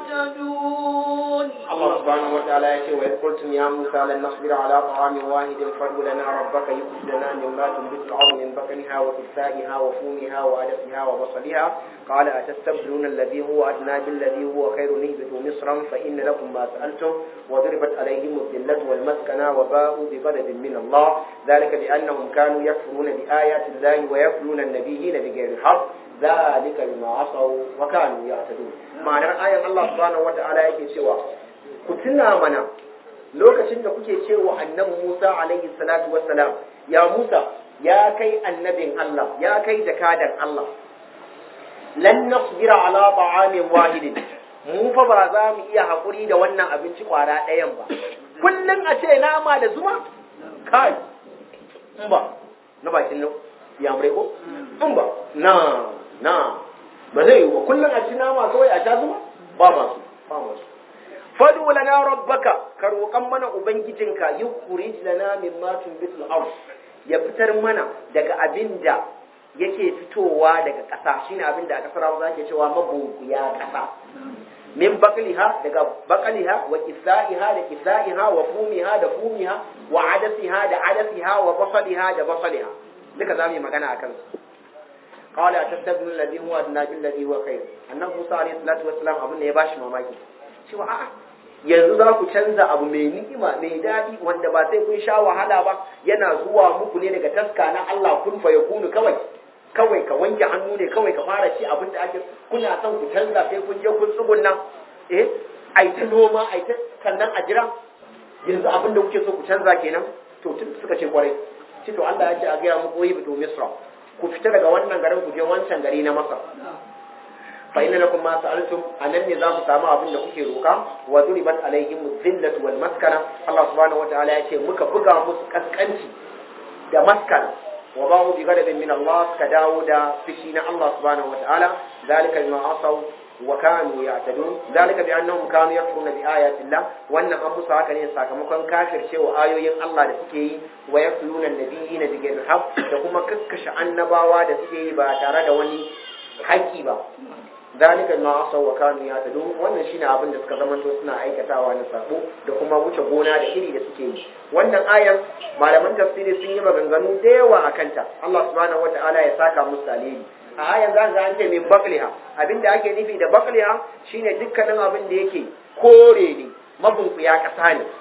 يعتدون الله سبحانه وتعالى يقول وإذ قلتم يا موسى لن نصبر على طعام واحد فادع لنا ربك يخرج لنا مما تنبت الأرض من بقلها وكسائها وفومها وعدسها وبصلها قال أتستبدلون الذي هو أدنى بالذي هو خير اهبطوا مصرا فإن لكم ما سألتم وضربت عليهم الذلة والمسكنة وباءوا بغضب من الله ذلك بأنهم كانوا يكفرون بآيات الله ويقتلون النبيين بغير الحق ذلك بما عصوا وكانوا يعتدون معنى آية الله سبحانه وتعالى yake cewa ku tuna mana lokacin da kuke cewa annabi Musa alaihi salatu wassalam ya Musa ya kai annabin Allah ya kai jakadan Allah lan nasbira ala ta'amin wahidin mu fa ba za mu iya hakuri da wannan abinci kwara ɗayan ba kullum a ce nama da zuma kai in ba na bakin nan ya mure ko in ba na na ba zai yi ba kullum a ci nama kawai a sha zuma ba masu ba masu fadu lana rabbaka ka roƙan mana ubangijinka yukhrij lana mimma tunbitul ard ya fitar mana daga abin da yake fitowa daga ƙasa shine abin da a ƙasar Hausa ake cewa mabunkuya ƙasa min bakliha daga bakliha wa kisaiha da kisaiha wa fumiha da fumiha wa adasiha da adasiha wa basaliha da basaliha duka zamu yi magana akan su qala atastabnu alladhi huwa adna bil ladhi huwa khair annabi Musa alayhi salatu wassalam abin da ya bashi mamaki cewa a'a yanzu za ku canza abu mai ni'ima mai daɗi wanda ba sai kun sha wahala ba yana zuwa muku ne daga taska na Allah kun fa yakunu kawai kawai ka wanke hannu ne kawai ka fara ci abin da ake kuna son ku canza sai kun je kun tsugunna eh ai ta noma ai ta sannan a jira yanzu abin da kuke so ku canza kenan to tun suka ce kwarai ce to Allah ya ce a gaya muku yi bito misra ku fita daga wannan garin ku je wancan gari na masar fa inna lakum ma sa'altum anan ne za mu samu abin da kuke roka wa duribat alaihim dhillatu wal maskana Allah subhanahu wataala ya ce muka buga musu kaskanci da maskana wa ba'u bi ghadabin min Allah ka dawo da fishi na Allah subhanahu wataala zalika bima asaw wa kanu ya'tadun zalika bi annahum kanu yakfuruna bi ayati Allah wannan an musu haka ne sakamakon kafircewa ayoyin Allah da suke yi wa yakluna nabiyina bi ghairi haqq da kuma kakkashe annabawa da suke yi ba tare da wani haƙƙi ba zalika ma asaw wa kanu ya'tadun wannan shine abin da suka zamanto suna aikatawa na sabo da kuma wuce gona da iri da suke yi wannan ayan malaman tafsiri sun yi maganganu da yawa akan ta Allah subhanahu wataala ya saka musu alheri a ayan za ga an ce min bakliha abinda ake nufi da bakliha shine dukkanin abin da yake kore ne mabunkuya kasa ne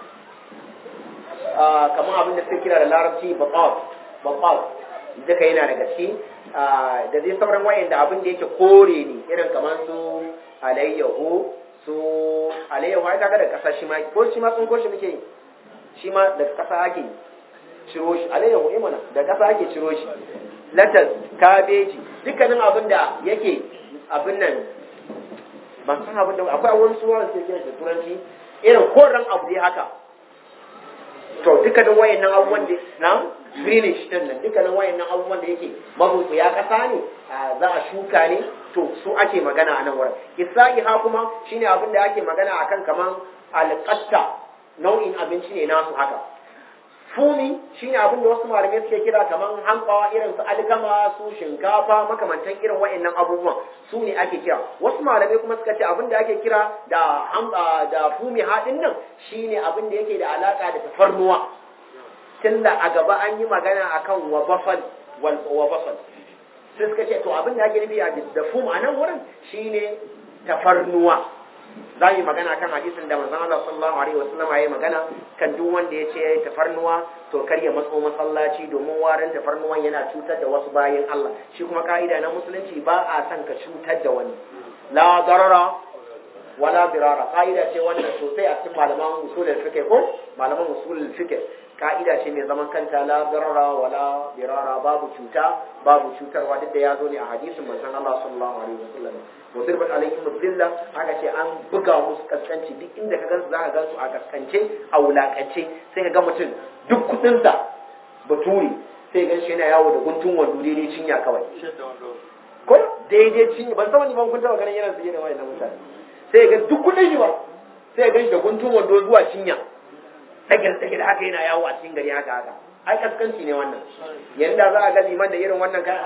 kamar abin da suke kira da larabci baqaw baqaw duka yana daga ciki da zai sauran wayanda abin da yake kore ne irin kamar su alayyahu su alayyahu ai kaga da kasa shi ma ko shi ma sun ko shi muke yi shi ma da kasa ake ciro shi alayyahu eh mana da kasa ake ciro shi latas kabeji dukkanin abin da yake abin nan ban san abin da akwai wani suwa da suke da turanci irin koren abu dai haka to dukkanin wayannan abubuwan da na greenish din nan dukkanin wayannan abubuwan da yake mabuku ya kasa ne za a shuka ne to su ake magana a nan wurin isa'iha kuma shine abin da ake magana akan kaman alqatta nau'in abinci ne nasu haka fumi shine abin da wasu malamai suke kira kaman hankawa irin su alkama su shinkafa makamantan irin wayannan abubuwan su ne ake kira wasu malamai kuma suka ce abin da ake kira da da fumi haɗin nan shine abin da yake da alaka da tafarnuwa tunda a gaba an yi magana akan wabafal wal wabafal sai suka ce to abin da ake nufi a da fum a nan wurin shine tafarnuwa za yi magana kan hadisin da manzon Allah sallallahu alaihi wasallam ya yi magana kan duk wanda ya ce ya yi tafarnuwa to kar ya matso masallaci domin warin tafarnuwan yana cutar da wasu bayan Allah shi kuma ka'ida na musulunci ba a son ka cutar da wani la darara wala birara ka'ida ce wannan sosai a cikin malaman usulul fiqh ko malaman usulul fiqh ka'ida ce mai zaman kanta la darara wala birara babu cuta babu cutarwa duk da ya zo ne a hadisin manzon Allah sallallahu alaihi wasallam wasirbat alaihim dhilla aka ce an buga musu kaskanci duk inda ka gansu zaka gansu a kaskance a wulakance sai ka ga mutum duk kudin sa baturi sai gan shi yana yawo da guntun wando daidai cinya kawai ko daidai cinya ban san wani ban kun taba ganin yana su yana wayannan mutane sai ga duk kudin shi ba sai ga shi da guntun wando zuwa cinya tagir tagir haka yana yawo a cikin gari haka haka ai kaskanci ne wannan yanda za a ga liman da irin wannan kayan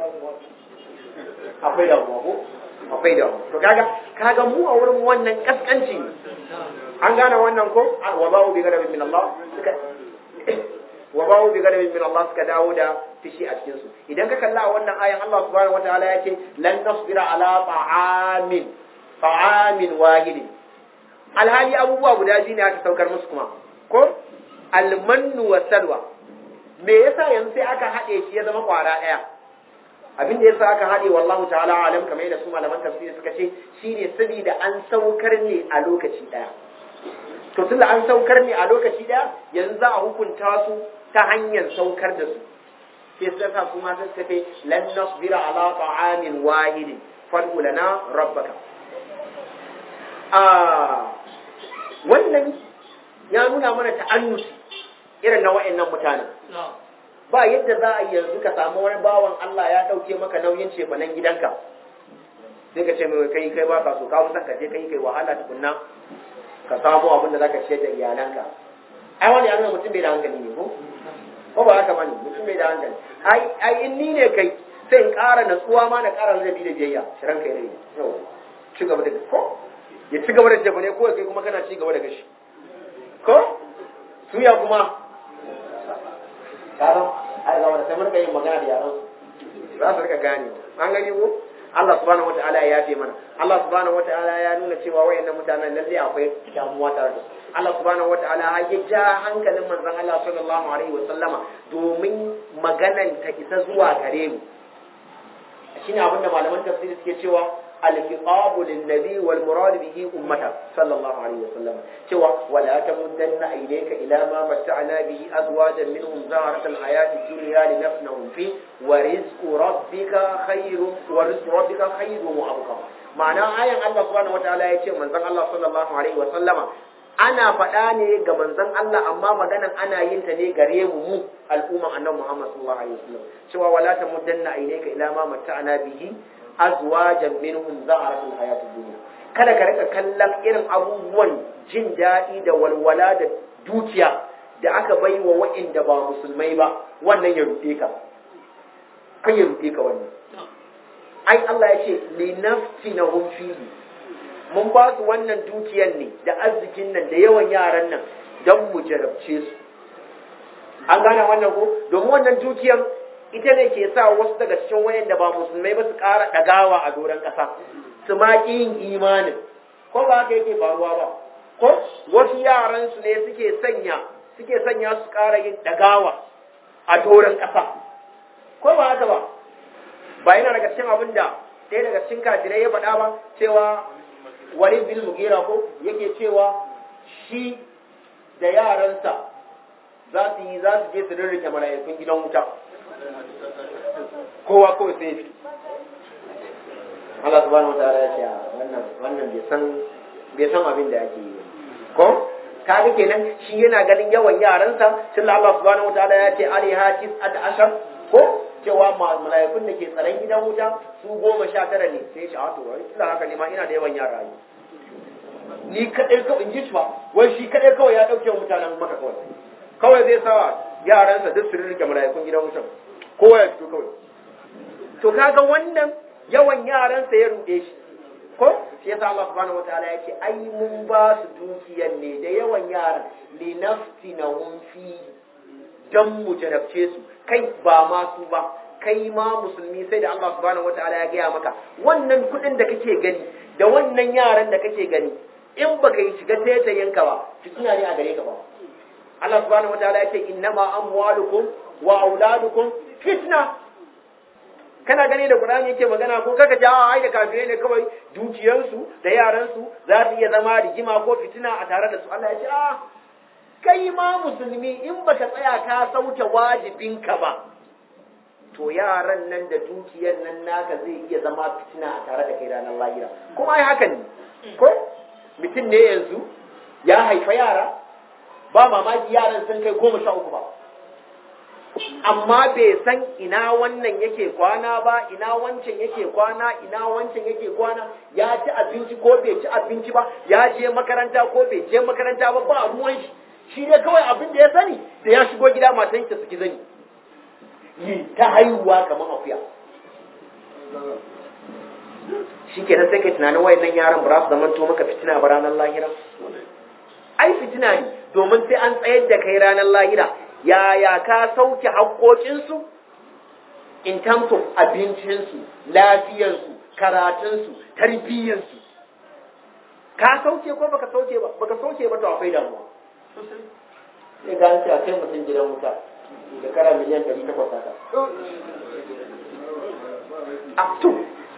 akwai damuwa ko akwai damuwa to kaga kaga mu a wurin wannan kaskanci an gane wannan ko wa ba'u bi gadabin min Allah suka wa ba'u bi gadabin min Allah suka dawo da fishi a cikin su idan ka kalla wannan ayan Allah subhanahu wataala yake lan nasbira ala ta'amin ta'amin wahidin alhali abubuwa guda biyu ne aka saukar musu kuma ko almannu wa salwa me yasa yanzu sai aka haɗe shi ya zama kwara ɗaya abin da yasa aka haɗe wallahu ta'ala alam kamar yadda su malaman tafsiri suka ce shine saboda an saukar ne a lokaci ɗaya to tunda an saukar ne a lokaci ɗaya yanzu za a hukunta su ta hanyar saukar da su sai suka sa su ma suka ce lan nasbira ala ta'amin wahidin fad'u lana rabbaka a wannan ya nuna mana ta'annusi irin na wa'annan mutanen ba yadda za a yi yanzu ka samu wani bawan Allah ya ɗauke maka nauyin cefanen gidanka sai ka ce mai kai kai ba ka so ka san ka je kai kai wahala tukunna ka samu abin da zaka ciyar da iyalanka ai wani ya nuna mutum bai da hankali ne ko ko ba haka bane mutum bai da hankali ai ai in ni ne kai sai in ƙara natsuwa ma na ƙara ladabi da biyayya shirin kai rai yau ci gaba da ko ya ci gaba da jabane ko kai kuma kana ci gaba da gashi ko suya kuma karon ai ga wanda sai mun yin magana da yaran za su rika gane an gani ko Allah subhanahu wataala ya yafe mana Allah subhanahu wataala ya nuna cewa wayannan mutanen lalle akwai damuwa tare da su Allah subhanahu wataala ya ja hankalin manzon Allah sallallahu alaihi wa sallama domin maganan ta isa zuwa gare mu shine abinda malaman tafsiri suke cewa الخطاب للنبي والمراد به أمته صلى الله عليه وسلم سوى ولا تمدن إليك إلى ما متعنا به أزواجا منهم زهرة الحياة الدنيا لنفنهم فيه ورزق ربك خير ورزق ربك خير وأبقى معنى آية الله سبحانه وتعالى يقول من الله صلى الله عليه وسلم ana faɗa ne ga manzon Allah amma maganan ana yin ta ne gare mu mu al'umman annabi Muhammad sallallahu alaihi wasallam cewa wala tamuddanna ilayka ila ma matta'na bihi azwajan minhum zaharatul hayatid dunya kada ka rika kallon irin abubuwan jin daɗi da walwala da dukiya da aka bai wa wa'inda ba musulmai ba wannan ya ruɗe ka kan ya ruɗe ka wannan ai Allah ya ce li nafsinahum fihi mun ba su wannan dukiyar ne da arzikin nan da yawan yaran nan don mu jarabce su an gane wannan ko domin wannan dukiyar ita ne ke sa wasu daga cikin wayan da ba musulmai ba su ƙara ɗagawa a doron ƙasa su ma yin imanin ko ba haka yake faruwa ba ko wasu yaran su ne suke sanya suke sanya su ƙara yin ɗagawa a doron ƙasa ko ba haka ba ba yana daga cikin abin da ɗaya daga cikin kafirai ya faɗa ba cewa wani bil mugira ko yake cewa shi da yaransa za su yi za su je su rirrike mala'ikun gidan wuta kowa kawai sai fi Allah subhanahu wa ta'ala ya ce wannan wannan bai san bai san abin da ake yi ko kaga kenan shi yana ganin yawan yaransa tun Allah subhanahu wa ta'ala ya ce alaiha tis'at ashar ko cewa mala'ikun da ke tsaron gidan wuta su goma sha tara ne sai shi a to wai tunda haka ne ma ina da yawan yara yi ni kadai kawai in ji shi ba wai shi kadai kawai ya dauke wa mutanen maka kawai kawai zai sa yaransa duk su rike mala'ikun gidan wutan kowa ya fito kawai to kaga wannan yawan yaransa ya rude shi ko shi yasa Allah subhanahu wataala yake ai mun ba su dukiyar ne da yawan yaran li nafsinahum fi dan mu jarabce su kai ba ma su ba kai ma musulmi sai da Allah subhanahu wataala ya gaya maka wannan kudin da kake gani da wannan yaran da kake gani in baka yi shiga taitayinka ba fitina ne a gare ka ba Allah subhanahu wataala ya ce innama amwalukum wa auladukum fitna kana gani da Qur'ani yake magana ko kaka ja ai da kafirai ne kawai dukiyarsu da yaransu za su iya zama rigima ko fitina a tare da su Allah ya ce a kai ma musulmi in baka tsaya ka sauke wajibinka ba to yaran nan da dukiyar nan naka zai iya zama fitina a tare da kai ranar lahira kuma ai haka ne ko mutum ne yanzu ya haifa yara ba mamaki yaran sun kai goma sha uku ba amma bai san ina wannan yake kwana ba ina wancan yake kwana ina wancan yake kwana ya ci abinci ko bai ci abinci ba ya je makaranta ko bai je makaranta ba ba ruwan shi shi ne kawai abin da ya sani da ya shigo gida matan ta suki zani yi ta haihuwa kamar akuya shi kenan sai kai tunanin wayannan yaran ba za su zama to maka fitina ba ranar lahira ai fitina ne domin sai an tsayar da kai ranar lahira yaya ka sauke haƙoƙinsu in terms of abincinsu lafiyarsu karatunsu tarbiyyarsu ka sauke ko baka sauke ba baka sauke ba to akwai damuwa sai ga an ce a kai mutum gidan wuta shekara miliyan ɗari takwas haka a to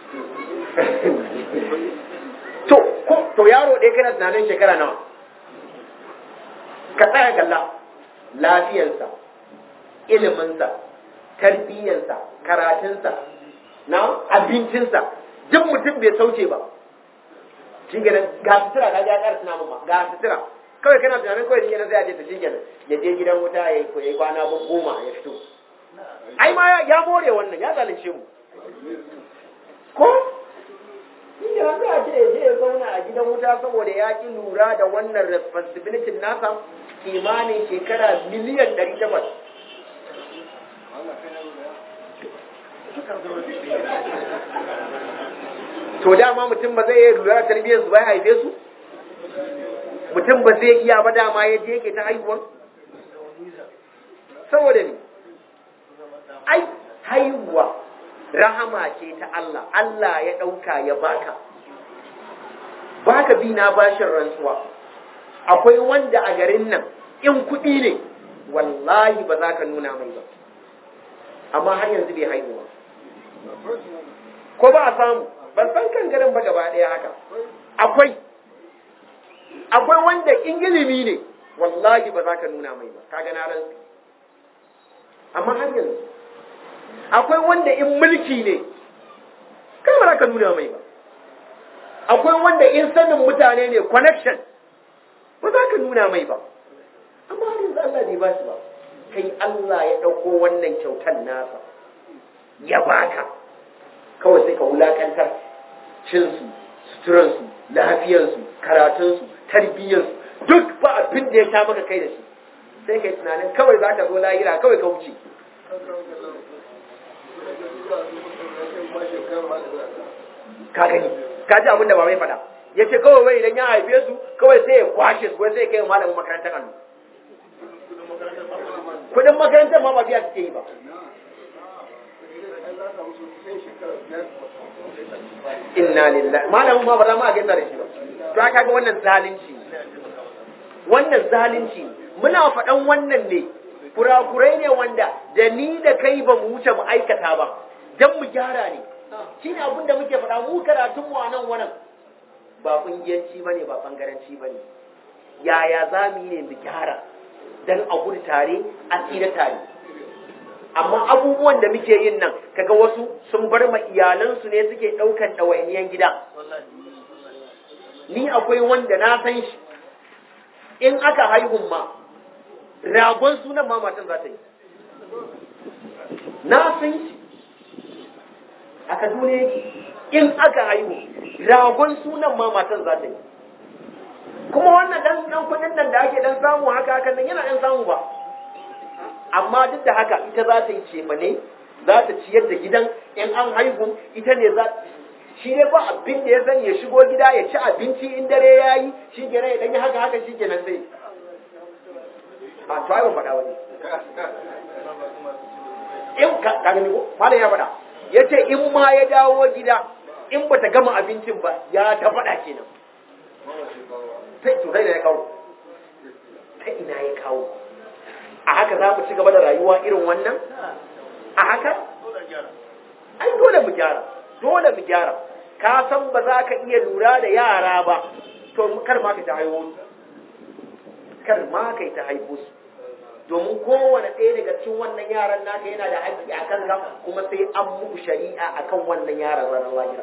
to ko to yaro ɗaya kana tunanin shekara nawa ka tsaya kalla lafiyarsa iliminsa tarbiyyarsa karatunsa na abincinsa duk mutum bai sauke ba shi kenan ga sutura ka ga ƙara tunanin ma ga sutura kawai kana tunanin kawai shi kenan sai a je ta shi kenan ya je gidan wuta ya yi kwana goma ya fito ai ma ya more wannan ya zalunce mu ko Inda wanda a ce je ya zauna a gidan wuta saboda ya ki lura da wannan responsibility nasa kimanin shekara miliyan ɗari takwas. To dama mutum ba zai iya lura da tarbiyyar su ba ya haife su? Mutum ba zai iya ba dama ya je yake ta haihuwan? Saboda ne, ai haihuwa rahama ce ta Allah, Allah ya ɗauka ya baka. Baka bi na bashin rantsuwa, akwai wanda a garin nan in kuɗi ne, wallahi ba za ka nuna mai ba, amma har yanzu bai haihuwa. Ko ba a samu, ban san kan garin ba gaba ɗaya haka. Akwai, akwai wanda in ilimi ne, wallahi ba za ka nuna mai ba, ka gana rantsu. Amma har yanzu, akwai wanda in mulki ne kai ba za ka nuna mai ba akwai wanda in sanin mutane ne connection ba za ka nuna mai ba amma har yanzu Allah bai ba shi ba kai Allah ya ɗauko wannan kyautar nasa ya baka kawai sai ka wulakantar cinsu suturansu lafiyarsu karatunsu tarbiyyarsu duk ba abin da ya sha maka kai da shi sai kai tunanin kawai za ka zo lahira kawai ka wuce ka gani ka ji abin da ba mai faɗa ya ce kawai wai idan ya haife su kawai sai ya kwashe su wai sai ya kai malamin makarantar allo kudin makarantar ma ba biya suke yi ba inna lillahi malamin ma ba za mu a gaisa da shi ba to aka ga wannan zalunci wannan zalunci muna faɗan wannan ne kurakurai ne wanda da ni da kai ba mu wuce mu aikata ba dan mu gyara ne shi ne abin da muke faɗa mu karatun mu a nan wannan ba kungiyanci bane ba bangaranci bane yaya za mu yi ne mu gyara dan a gudu tare a tsira tare amma abubuwan da muke yin nan kaga wasu sun bar ma iyalansu ne suke ɗaukan ɗawainiyan gida ni akwai wanda na san shi in aka haihun ma ragon sunan ma matan za ta yi na san shi a kaduna yake in aka haihu ragon sunan ma matan za ta yi kuma wannan dan dan kudin nan da ake dan samu haka hakan nan yana dan samu ba amma duk da haka ita za ta yi cefane za ta ciyar da gidan in an haihu ita ne za shi ne ba abin da ya sani ya shigo gida ya ci abinci in dare ya yi shi kenan ya dan yi haka haka shi kenan sai a to ai ban faɗa wani in ka ka gani ko malam ya faɗa ya ce in ma ya dawo gida in ba ta gama abincin ba ya ta faɗa kenan sai to dai ya kawo ta ina ya kawo a haka za mu ci gaba da rayuwa irin wannan a haka ai dole mu gyara dole mu gyara ka san ba za ka iya lura da yara ba to kar ma ka ta haihu kar ma ka ta haihu su domin kowane ɗaya daga cikin wannan yaran naka yana da haƙƙi a kanka kuma sai an muku shari'a akan wannan yaran ranar lahira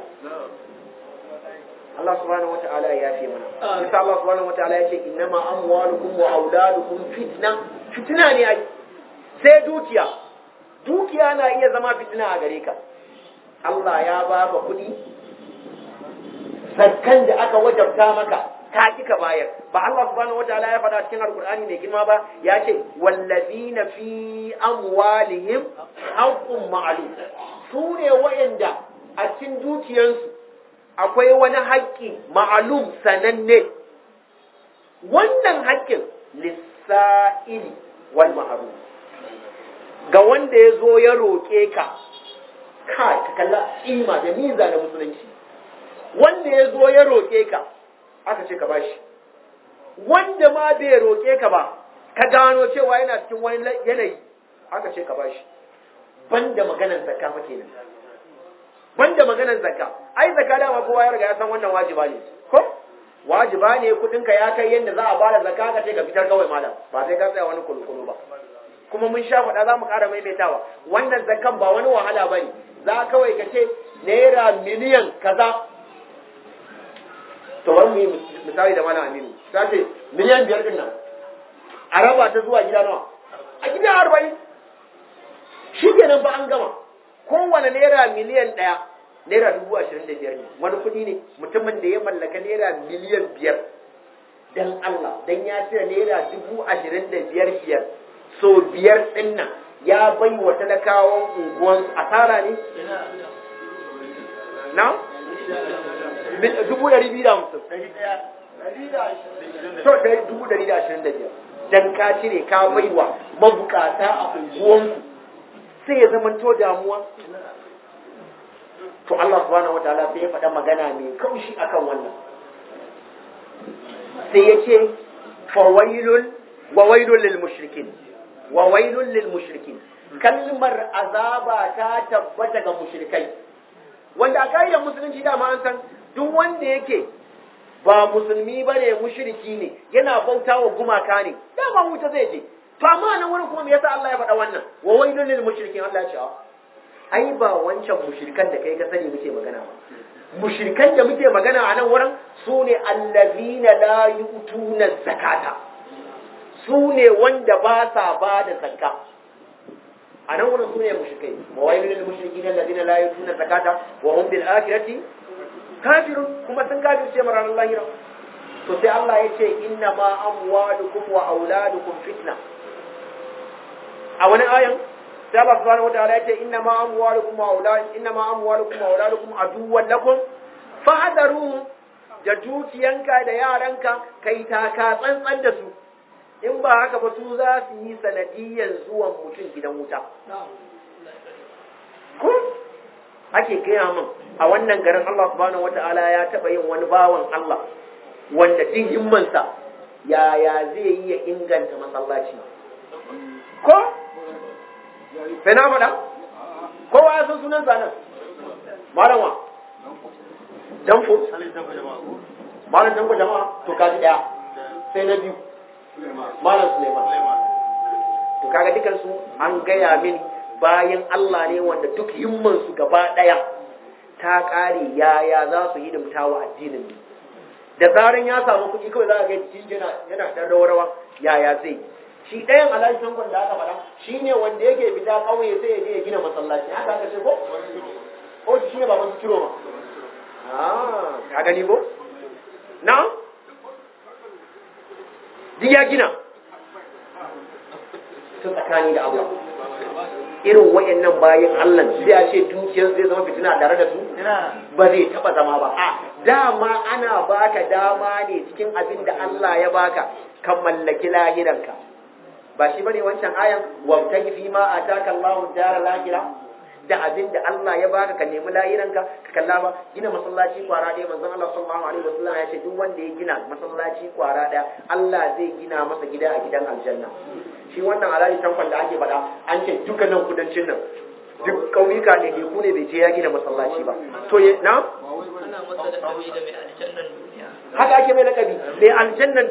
Allah subhanahu wa ta'ala ya yafe mana bisa Allah subhanahu wa ta'ala ya ce innama amwalukum wa auladukum fitna fitina ne ai sai dukiya dukiya na iya zama fitina a gare ka Allah ya baka kuɗi zakkan da aka wajabta maka ka ki ka bayar ba Allah subhanahu wataala ya faɗa cikin alkur'ani mai girma ba ya ce wallazina fi amwalihim haqqun ma'lum su ne wayanda a cikin dukiyansu akwai wani haƙƙi ma'lum sananne wannan haƙƙin lissa'ili wal mahrum ga wanda ya zo ya roƙe ka kai ka kalla ima da miza da musulunci wanda ya zo ya roƙe ka aka ce ka bashi wanda ma bai roƙe ka ba ka gano cewa yana cikin wani yanayi aka ce ka bashi banda maganar zakka fa kenan banda maganar zakka ai zakka dama kowa ya riga ya san wannan wajiba ne ko wajiba ne kudin ka ya kai yanda za a bada zakka ka ce ka fitar kawai malam ba sai ka tsaya wani kulkulu ba kuma mun sha faɗa za mu ƙara maimaitawa wannan zakkan ba wani wahala ba ne za kawai ka ce naira miliyan kaza to bari mu yi misali da malam aminu ta ce miliyan biyar din nan a raba ta zuwa gida nawa a gida arba'in shi kenan ba an gama kowane naira miliyan ɗaya naira dubu ashirin da biyar ne wani kuɗi ne mutumin da ya mallaka naira miliyan biyar dan Allah dan ya cire naira dubu ashirin da biyar biyar so biyar ɗin nan ya bai wa talakawan unguwan asara ne na dubu ɗari biyu da hamsin to ɗari dubu ɗari da ashirin da biyar dan ka cire ka baiwa mabukata a unguwanku sai ya zama to damuwa to Allah subhanahu wataala sai ya faɗa magana mai kaushi akan wannan sai ya ce fawailun wa wailun lil mushrikin wa wailun lil mushrikin kalmar azaba ta tabbata ga mushrikai wanda a kaidar musulunci dama an san duk wanda yake ba musulmi bane mushriki ne yana bauta wa gumaka ne dama wuta zai je to amma nan wurin kuma me yasa Allah ya faɗa wannan wa wailun lil mushrikin Allah ya ce ai ba wancan mushrikan da kai ka sani muke magana ba mushrikan da muke magana a nan wurin su ne allazina la yu'tuna zakata su ne wanda ba sa ba da zakka a nan wurin su ne mushrikai wa wailul lil mushrikin alladhina la yutuna zakata wa hum bil akhirati kafirun kuma sun kafirce ma ranar lahira to sai Allah ya ce inna ma amwalukum wa auladukum fitna a wani ayan sai Allah subhanahu wataala ya ce inna ma amwalukum wa aulad inna ma amwalukum wa auladukum aduwwan lakum fahdaru da dukiyanka da yaranka kai taka tsantsan da su in ba haka ba su za su yi sanadiyyar zuwan mutum gidan wuta ko ake gaya min a wannan garin Allah subhanahu wata'ala ya taba yin wani bawan Allah wanda din himmansa yaya zai yi ya inganta masallaci ko sai na faɗa kowa ya san sunan zanen malam wa danfo malam danfo jama'a to kaji daya sai na biyu malam suleiman to kaga dukansu an gaya mini bayan Allah ne wanda duk himmansu gaba ɗaya ta ƙare yaya za su hidimta wa addinin ne da zaran ya samu kuɗi kawai za a ga cikin yana yana ɗan rawa yaya zai shi ɗayan alhaji tangon da aka faɗa shi ne wanda yake fita ƙauye sai ya je ya gina masallaci haka aka ce ko ko shi ne baban su kiro ma ah ka gani ko na duk ya gina tun tsakani da Allah irin wayannan bayan Allah sai a ce dukiyar zai zama fitina tare da su ba zai taba zama ba a dama ana baka dama ne cikin abin da Allah ya baka kan mallaki lahiranka ba shi bane wancan ayan wabtagi fi ma ataka Allahu dara lahira da abin da Allah ya baka ka nemi lahiranka ka kalla ba gina masallaci kwara ɗaya manzon Allah sallallahu alaihi wasallam ya ce duk wanda ya gina masallaci kwara ɗaya Allah zai gina masa gida a gidan aljanna shi wannan alali tankwan da ake faɗa an ce dukkanin kudancin nan duk ƙauyuka ne ne ku ne bai je ya gina masallaci ba to ya na ana masa da kabi da mai aljannan duniya haka ake mai lakabi mai aljannan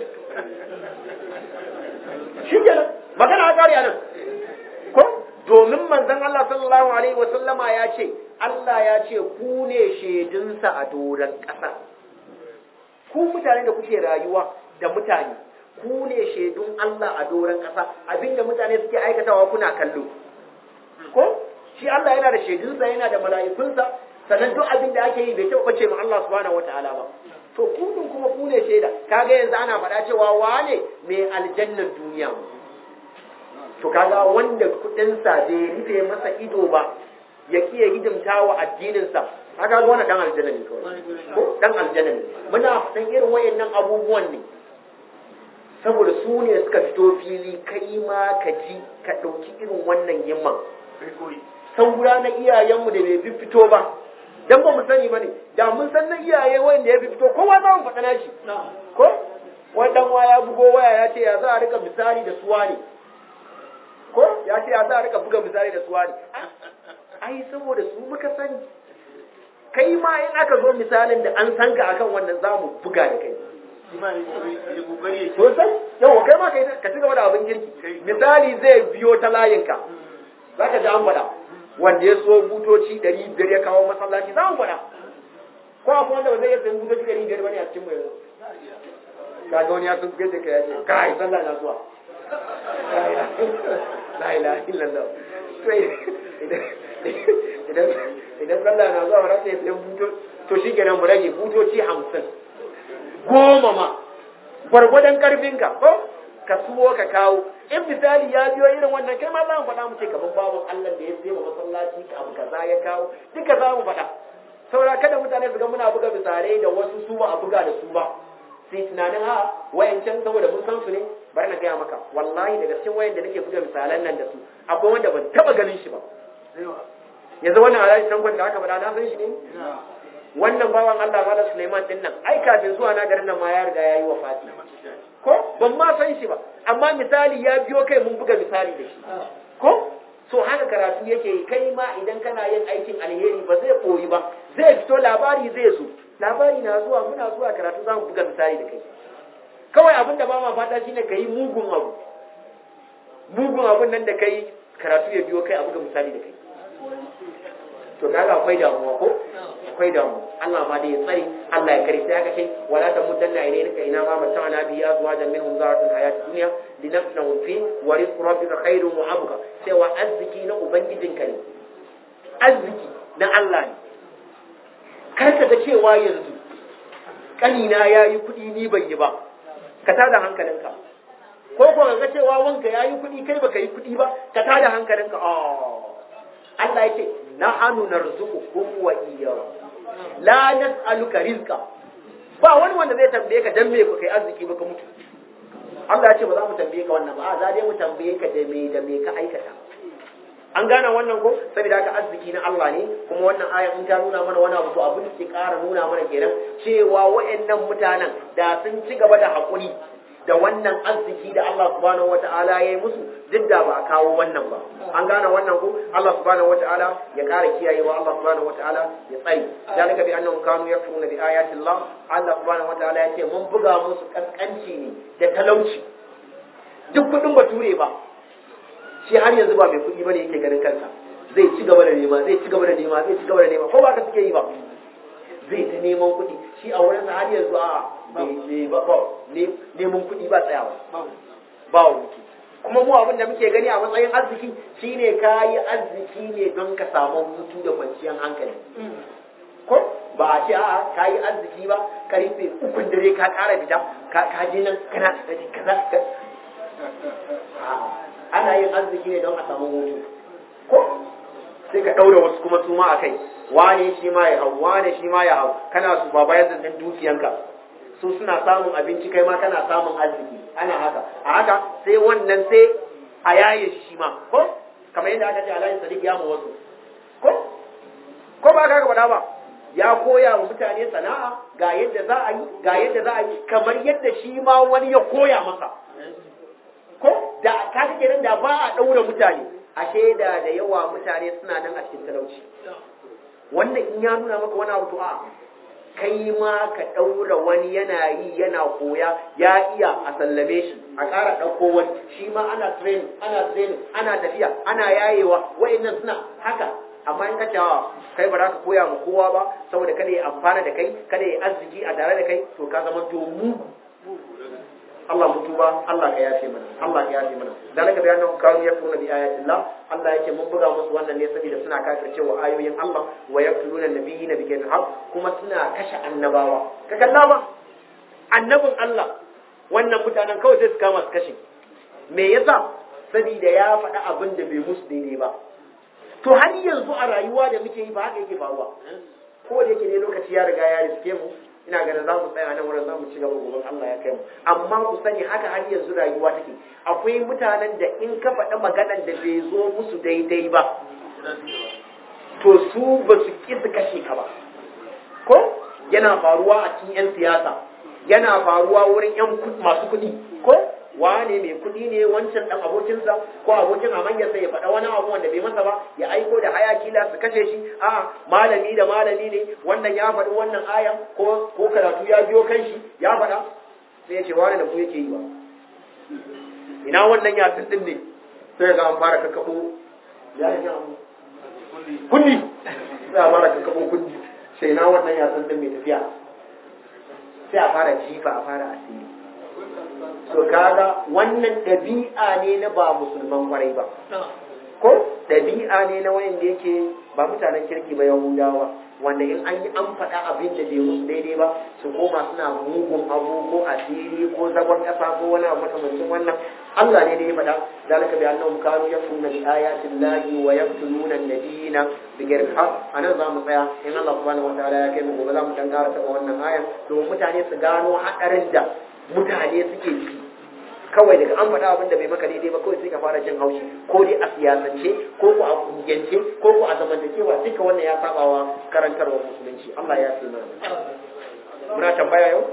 shi kenan magana a ƙari nan ko domin manzon Allah sallallahu alaihi wa sallama ya ce Allah ya ce ku ne shaidunsa a doron ƙasa ku mutane da kuke rayuwa da mutane ku ne shaidun Allah a doron ƙasa abinda mutane suke aikatawa kuna kallo ko shi Allah yana da shaidunsa yana da mala'ikunsa sannan duk abin da ake yi bai taɓa bace ma Allah subhanahu wataala ba to kudin kuma ku ne shaida kaga yanzu ana faɗa cewa wane mai aljannar duniya to kaga wanda kudinsa bai rufe masa ido ba ya kiya hidimta wa addininsa kaga ga wannan dan aljanna ne kawai ko dan aljanna ne muna dan irin wayannan abubuwan ne saboda su ne suka fito fili kai ma ka ji ka ɗauki irin wannan yamman saura na iyayenmu da bai fito ba dan ba mu sani bane da mun san na iyaye wanda ya fito kowa za mu faɗa nashi ko wannan wa ya bugo waya ya ce ya za a rika misali da suwa ne ko ya ce ya za a rika buga misali da suwa ne ai saboda su muka sani kai ma in aka zo misalin da an san ka akan wannan za mu buga da kai sosai yau kai ma ka ci gaba da abin kirki misali zai biyo ta layinka za ka ji an faɗa wanda ya so butoci ɗari biyar ya kawo masallaci za mu faɗa ko akwai wanda ba zai iya sayan butoci ɗari biyar bane a cikin mai ka ga wani ya sun fiye da ka ya ce kai sallah na zuwa la ilaha illallah idan idan sallah na zuwa wani sai sayan buto to shi kenan mu rage butoci hamsin goma ma gwargwadon karfinka ko ka suwo ka kawo in misali ya biyo irin wannan kai ma za mu faɗa mu ce gaban babun Allah da ya sai masallaci ka abu kaza ya kawo duka za mu faɗa saura kada mutane su ga muna buga misalai da wasu su ba a buga da su ba sai tunanin ha wayancan saboda mun san su ne bari na gaya maka wallahi daga cikin wayan da nake buga misalan nan da su akwai wanda ban taba ganin shi ba yanzu wannan alhaji tankon da aka faɗa na san shi ne wannan bawan Allah Malam Suleiman din nan ai kafin zuwa na garin nan ma ya riga ya yi wafati ko ban ma san shi ba amma misali ya biyo kai mun buga misali da shi ko so haka karatu yake yi kai ma idan kana yin aikin alheri ba zai koyi ba zai fito labari zai zo labari na zuwa muna zuwa karatu za mu buga misali da kai kawai abin da ba ma fata shine ka yi mugun abu mugun abun nan da kai karatu ya biyo kai a buga misali da kai to kaga akwai damuwa ko akwai damuwa Allah ma da ya tsare Allah ya kare sai aka ce wala ta mudanna ilayka ina ma mata'ana bi azwajan minhum zaratul hayati dunya linafnahu fi wa rizqu rabbika khairun wa abqa cewa arziki na ubangijinka ne arziki na Allah ne kar ka ga cewa yanzu kanina yayi kuɗi ni ban yi ba ka tada hankalinka ko ko ga cewa wanka yayi kuɗi kai baka yi kuɗi ba ka tada hankalinka oh Allah yake nahanu narzuqukum wa iyyakum la nas'aluka rizqa ba wani wanda zai tambaye ka dan me ku kai arziki ba ka mutu Allah ya ce ba za mu tambaye ka wannan ba a za dai mu tambaye ka da me da me ka aikata an gane wannan ko saboda haka arziki na Allah ne kuma wannan aya in ta nuna mana wani abu to abin da ke ƙara nuna mana kenan cewa wayannan mutanen da sun ci gaba da hakuri da wannan arziki da Allah subhanahu wata'ala ya yi musu duk da ba a kawo wannan ba an gane wannan ko Allah subhanahu wata'ala ya ƙara kiyayewa Allah subhanahu wata'ala ya tsari zalika bi annahum kanu yakfuruna bi ayati Allah Allah subhanahu wata'ala ya ce mun buga musu kaskanci ne da talauci duk kudin bature ba shi har yanzu ba mai kudi bane yake ganin kansa zai ci gaba da nema zai ci gaba da nema zai ci gaba da nema ko ba ka suke yi ba zai ta neman kuɗi shi a wurinsa har yanzu a neman kuɗi ba tsayawa ba wuce kuma mu abin da muke gani a matsayin arziki shine ka yi arziki ne don ka samu hutu da kwanciyar hankali ko ba a ce a ka yi arziki ba karfe ukun dare ka ƙara fita ka je nan kana kaza ana yin arziki ne don a samu hutu ko sai ka ɗaura wasu kuma su ma a kai wane shi ma ya hau wane shi ma ya hau kana su baba ya zannan dukiyanka su suna samun abinci kai ma kana samun arziki ana haka a haka sai wannan sai a yaye shi ma ko kamar yadda aka ce alhaji sadiq ya mu wasu ko ko ba ka faɗa ba ya koya wa mutane sana'a ga yadda za a yi ga yadda za a yi kamar yadda shi ma wani ya koya masa ko da ka kenan da ba a ɗaura mutane ashe da da yawa mutane suna nan a cikin talauci wannan in ya nuna maka wani abu a kai ma ka ɗaura wani yana yi yana koya ya iya a sallame shi a ƙara ɗauko wani shi ma ana training ana training ana tafiya ana yayewa wa'annan suna haka amma in ka cewa kai ba za ka koya ma kowa ba saboda kada ya amfana da kai kada ya arziki a tare da kai to ka zama to mugu Allah mu tuba Allah ka yafe mana Allah ka yafe mana dalika bi annahum kanu yakfuruna bi ayati Allah Allah yake mun buga musu wannan ne saboda suna kafircewa ayoyin Allah wa yaqtuluna nabiyina bi ghayri haqq kuma suna kashe annabawa ka kalla ba annabin Allah wannan mutanen kawai sai su kama su kashe me yasa saboda ya faɗa abin da bai musu daidai ba to har yanzu a rayuwa da muke yi ba haka yake faruwa ko da yake ne lokaci ya riga ya riske mu ina ganin za mu tsaya nan wurin za mu ci gaba gobe Allah ya kai mu amma ku sani haka har yanzu rayuwa take akwai mutanen da in ka faɗa maganar da bai zo musu daidai ba to su ba su ki su kashe ka ba ko yana faruwa a cikin 'yan siyasa yana faruwa wurin 'yan masu kuɗi ko wane mai kuɗi ne wancan ɗan abokinsa ko abokin amanyarsa ya faɗa wani abu wanda bai masa ba ya aiko da hayaki la su kashe shi a malami da malami ne wannan ya faɗi wannan ayan ko ko karatu ya biyo kan shi ya faɗa sai ya ce wani da ku yake yi ba ina wannan ya din ne sai ga an fara kakkaɓo ya yi kunni sai a fara kakkaɓo kunni sai na wannan ya din mai tafiya sai a fara jifa a fara asiri to kaga wannan ɗabi'a ne na ba musulman kwarai ba ko ɗabi'a ne na wanda yake ba mutanen kirki ba yahudawa wanda in an yi an faɗa abin da bai musu daidai ba su koma suna mugun abu ko asiri ko zagon ƙasa ko wani abu makamancin wannan Allah ne da ya faɗa zalika bi annahum kanu yakfuruna bi ayati llahi wa yaqtuluna an-nabiyina bi ghairi haqq anan za mu tsaya in Allah subhanahu wa ta'ala ya kai mu gobe za mu dan ƙara taɓa wannan ayan domin mutane su gano haɗarin da mutane suke ci kawai daga an faɗa abin da bai maka daidai ba kawai sai ka fara jin haushi ko dai a siyasance ko ko a kungiyance ko ko a zamantakewa duka wannan ya sabawa karantarwar musulunci Allah ya fi mana muna tambaya yau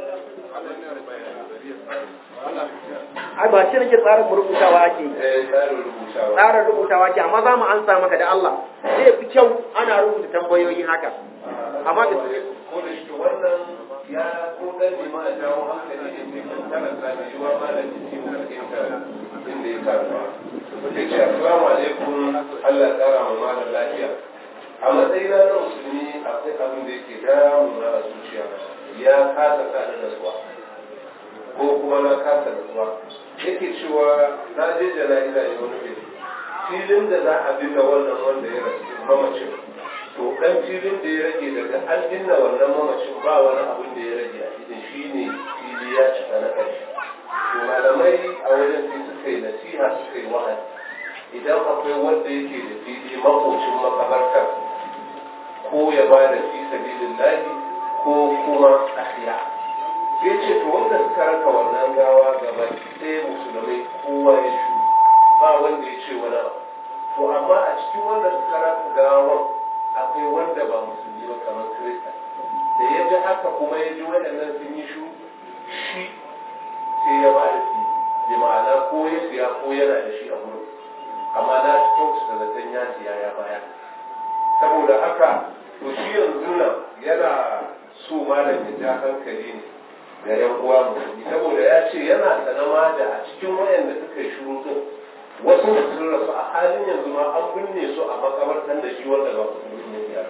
ai ba shi nake tsarin rubutawa ake yi tsarin rubutawa ake amma za mu ansa maka da Allah zai fi kyau ana rubuta tambayoyin haka amma da wannan ya ko dan ne ma jawo hankali ne sai kan karanta da yiwa ma da jiki mu fahimta inda ya karba yace assalamu alaikum Allah ya kara mu malam lafiya a matsayina na musulmi akwai abin da yake damuna a zuciya ya kasa sa da nasuwa ko kuma na kasa nasuwa yake cewa na je jana'iza ne wani gari filin da za a binne wannan wanda ya rasu mamacin to dan filin da ya rage daga an binne wannan mamacin ba wani abin da ya rage a cikin shi ne fili ya cika na ƙarshe to malamai a wajen sai suka yi nasiha suka yi wa'azi idan akwai wanda yake da fili makocin makabartar ko ya ba da fi sabilin lahi ko kuma ahya sai ce to wanda suka raka wannan gawa gaba sai musulmai kowa ya shu ba wanda ya ce wani abu to amma a cikin wanda suka raka gawan akwai wanda ba musulmi ba kamar kirista da ya ji haka kuma ya ji waɗannan sun yi shu shi sai ya ba da fi bi ma'ana ko ya siya ko yana da shi a wurin amma na kyautata zaton ya siya ya baya saboda haka to shi yanzu nan yana so malam ya ja hankali ne ga yan uwa musulmi saboda ya ce yana sanama da a cikin wayanda suka yi shuru din wasu sun rasu a halin yanzu ma an binne su a makabartan da shi wanda ba musulmi ne ya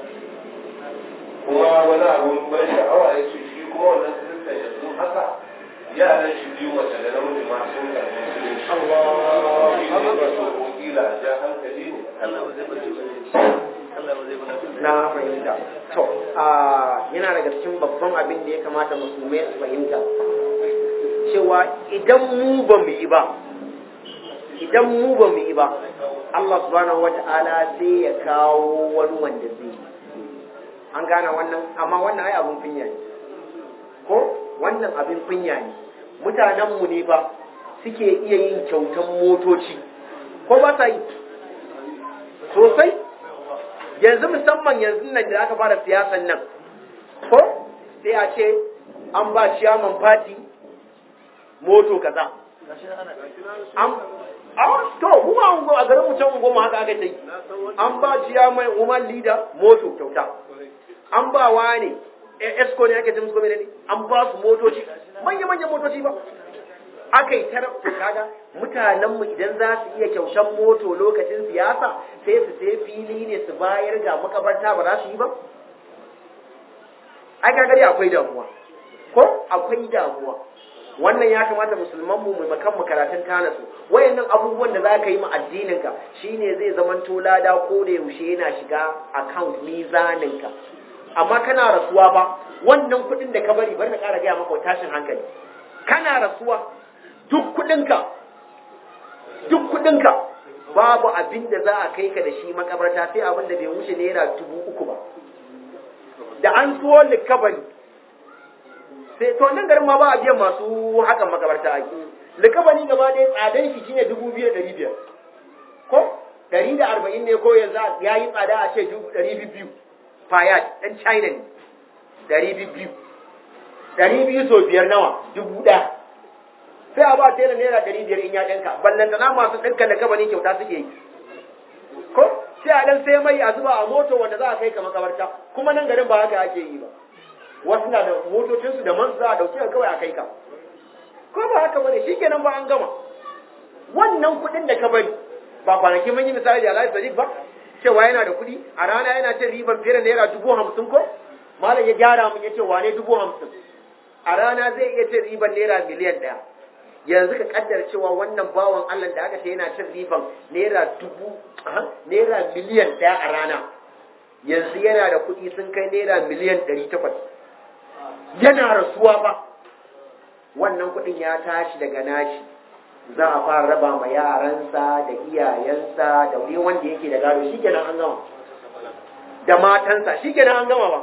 kuma wani abun ban sha'awa ya ce shi kuma wannan kiristan yanzu haka yaran shi biyu mace da namiji ma sun karɓi musulunci shi ne ba so ko kila a ja hankali ne Allah ba zai bace ba Allah ba zai bace na fahimta to a yana daga cikin babban abin da ya kamata musulmai su fahimta cewa idan mu ba mu yi ba idan mu ba mu yi ba Allah subhanahu wata'ala sai ya kawo wani wanda zai yi an gane wannan amma wannan ai abin kunya ne ko wannan abin kunya ne mutanenmu ne ba suke iya yin kyautan motoci ko ba sa yi sosai yanzu musamman yanzu nan da aka fara siyasan nan ko sai a ce an ba ciyaman fati moto kaza an a to kuma ungo a garin mutum ungo mu haka aka yi an ba ciyaman woman leader moto kyauta an ba wa ne esco ne ake jin su ne an ba su motoci manya manyan motoci ba aka yi tar kaga mutanenmu idan za su iya kyaushen moto lokacin siyasa sai su sai fili ne su bayar ga makabarta ba za su yi ba ai gagari akwai damuwa ko akwai damuwa wannan ya kamata musulman mu mai makan karatun tana su wayannan abubuwan da za ka yi ma addinin ka shine zai zamanto lada ko da yaushe yana shiga account mizanin ka amma kana rasuwa ba wannan kuɗin da ka bari bari na ƙara gaya maka tashin hankali kana rasuwa duk kuɗinka duk kuɗinka babu abin da za a kai ka da shi makabarta sai abin da bai wuce naira dubu uku ba da an tuwo likabari sai to nan garin ma ba a biyan masu hakan makabarta ake likabari gaba ɗaya tsadan shi shine dubu biyu da ɗari biyar ko ɗari da arba'in ne ko yanzu ya yi tsada a ce dubu ɗari biyu fayat ɗan china ne ɗari biyu ɗari biyu so biyar nawa dubu ɗaya sai a ba tela naira ɗari biyar in ya ɗinka ballantana masu ɗinka da kabani kyauta suke yi ko sai a ɗan sai mai a zuba a moto wanda za a kai ka makabarta kuma nan garin ba haka ake yi ba wasu na da motocinsu da man za a ɗauki ka kawai a kai ka ko ba haka bane shikenan ba an gama wannan kuɗin da ka bari ba kwanaki mun yi misali da Alhaji Sadiq ba cewa yana da kuɗi a rana yana cin riban fiye da naira dubu hamsin ko malam ya gyara mun ya ce wane dubu hamsin a rana zai iya cin riban naira miliyan ɗaya yanzu ka kaddara cewa wannan bawan Allah da aka ce yana cin riban naira dubu naira miliyan ɗaya a rana yanzu yana da kuɗi sun kai naira miliyan ɗari takwas yana rasuwa ba wannan kuɗin ya tashi daga nashi za a fara raba ma yaransa da iyayensa da wani wanda yake da gado shi kenan an gama da matansa shi kenan an gama ba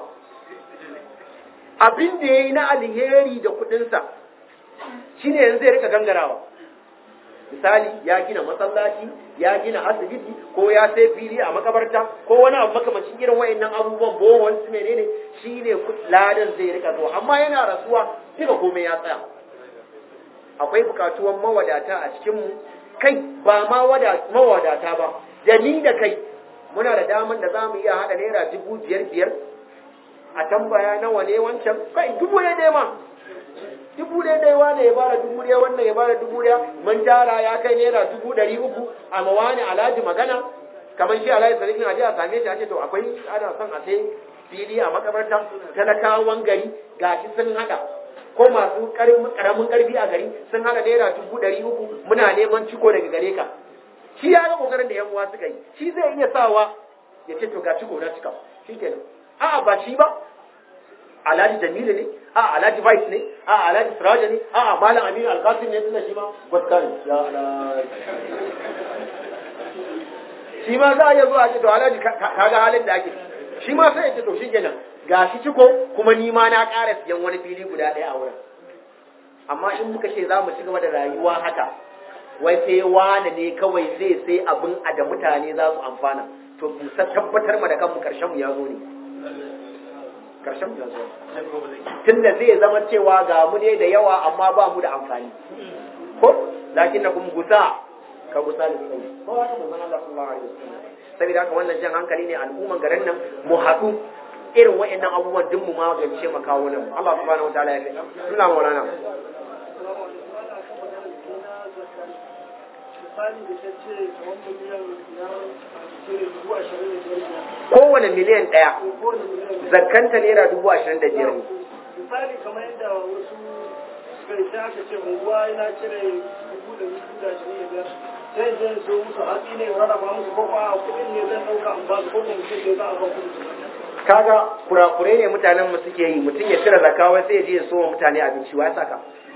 abin da ya yi na alheri da kuɗinsa shi ne yanzu zai rika gangarawa misali ya gina masallaci ya gina asibiti ko ya sai fili a makabarta ko wani abu makamacin irin wayannan abubuwan bohon su menene shi ne ladan zai rika zuwa amma yana rasuwa duka komai ya tsaya akwai bukatuwan mawadata a cikinmu kai ba ma mawadata ba da ni da kai muna da daman da za mu iya haɗa naira dubu biyar biyar a tambaya nawa ne wancan kai dubu ne dai ma dubu ɗaya ɗaya wane ya bada dubu ɗaya wannan ya bada dubu ɗaya mun tara ya kai naira dubu ɗari uku a mawani alhaji magana kamar shi alhaji sarkin aje a same shi a ce to akwai ana son a sai fili a makabarta talakawan gari ga shi sun haɗa ko masu karamin karfi a gari sun hana naira dubu ɗari uku muna neman ciko daga gare ka shi ya ga kokarin da yan uwa suka yi shi zai iya sawa ya ce to ga ciko na cika shi kenan a'a ba shi ba alhaji jamilu ne a alhaji vice ne a alhaji siraja ne a malam aminu alkasim ne tunda shi ma gwaska ne ya shi ma za a iya zuwa ce to alhaji kaga halin da ake shi ma sai ya ce to shi kenan ga shi ciko kuma ni ma na ƙara siyan wani fili guda ɗaya a wurin amma in muka ce za mu ci gaba da rayuwa haka wai sai wane ne kawai zai sai abin a da mutane za su amfana to mu tabbatar ma da kanmu karshen mu ya zo ne karshen mu ya zo tunda zai zama cewa ga mu ne da yawa amma ba mu da amfani ko lakin na kuma gusa ka gusa da sai ko haka mun Allah sallallahu alaihi wasallam saboda haka wannan jan hankali ne al'umman garin nan mu haɗu irin wa'annan abubuwan duk mu magance makawo nan Allah subhanahu wataala ya fi suna maulana kowane miliyan ɗaya zakanta naira dubu ashirin da biyar ne misali kamar yadda wasu suka yi sai aka ce unguwa yana cire dubu da dubu da ashirin da biyar sai zai so musu hatsi ne rarraba musu ko kuma kuɗin ne zan ɗauka in ba su ko kuma mutum ne za a ba kuɗi kaga kurakurai ne mutanen mu suke yi mutum ya cire zakawa sai ya je ya so wa mutane abinci wa ya saka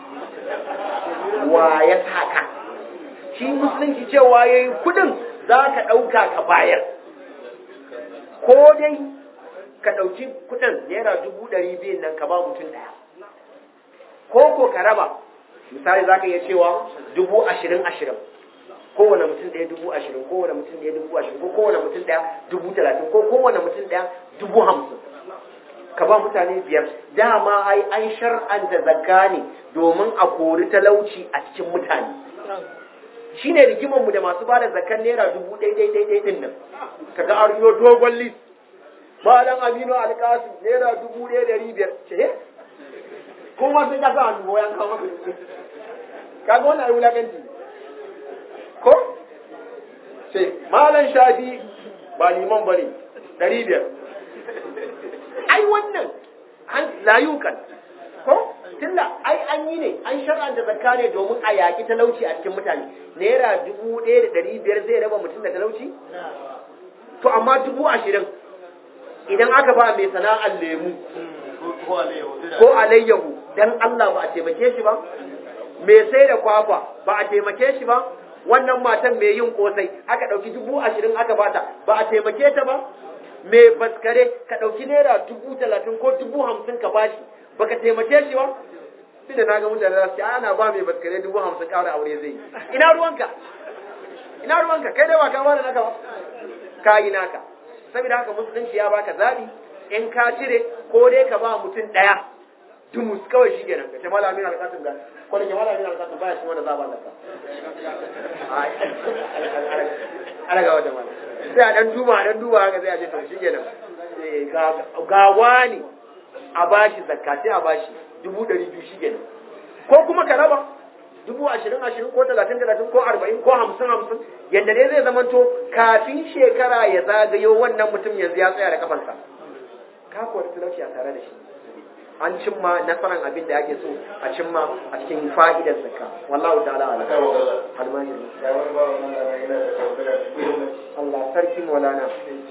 wa ya saka shi musulunci cewa ya yi kudin za ka ɗauka ka bayar ko dai ka ɗauki kudin naira dubu ɗari biyun nan ka ba mutum ɗaya ko ko ka raba misali za ka iya cewa dubu ashirin ashirin kowane mutum ɗaya dubu ashirin kowane mutum ɗaya dubu ashirin ko kowane mutum ɗaya dubu talatin ko kowane mutum ɗaya dubu hamsin ka ba mutane biyar dama ai an shar'anta zakka ne domin a kori talauci a cikin mutane shi ne rigimanmu da masu ba da zakkan naira dubu ɗai ɗai ɗai ɗai ɗin nan kaga an riyo dogon list malam aminu alkasu naira dubu ɗaya ɗari biyar ce kuma sun kasa hannu ya kawo maka kaga wannan ai wulakanci ko ce malam shafi ba liman ba ne ɗari biyar ai wannan an layukan ko tunda ai an yi ne an shar'anta zakka ne domin a yaƙi talauci a cikin mutane naira dubu ɗaya da ɗari biyar zai raba mutum da talauci to amma dubu ashirin idan aka ba mai sana'ar lemu ko alayyahu dan Allah ba a taimake shi ba mai sai da kwakwa ba a taimake shi ba wannan matan mai yin kosai aka ɗauki dubu ashirin aka bata ba a taimake ta ba mai baskare ka ɗauki naira dubu talatin ko dubu hamsin ka bashi baka taimake shi ba sai da na ga mutane za su ce ana ba mai baskare dubu hamsin ƙara aure zai yi ina ruwanka ina ruwanka kai dai ba ka bada naka ba ka yi naka saboda haka musulunci ya baka zaɓi in ka cire ko dai ka ba mutum ɗaya dumus kawai shi kenan ka ce malamin alƙasin da ko da ke malamin alƙasin baya shi wanda za ba zakka ana ga wata mana sai a dan duba dan duba haka sai a ce to shi kenan ga wani a bashi zakka sai a bashi dubu ɗari biyu shi kenan ko kuma ka raba dubu ashirin ashirin ko talatin talatin ko arba'in ko hamsin hamsin yadda dai zai zamanto kafin shekara ya zagayo wannan mutum yanzu ya tsaya da kafansa ka kuwa talauci a tare da shi an cimma nasarar abin da ake so a cimma a cikin fa'idar zakka wallahu ta'ala ala almajiri Allah sarki maulana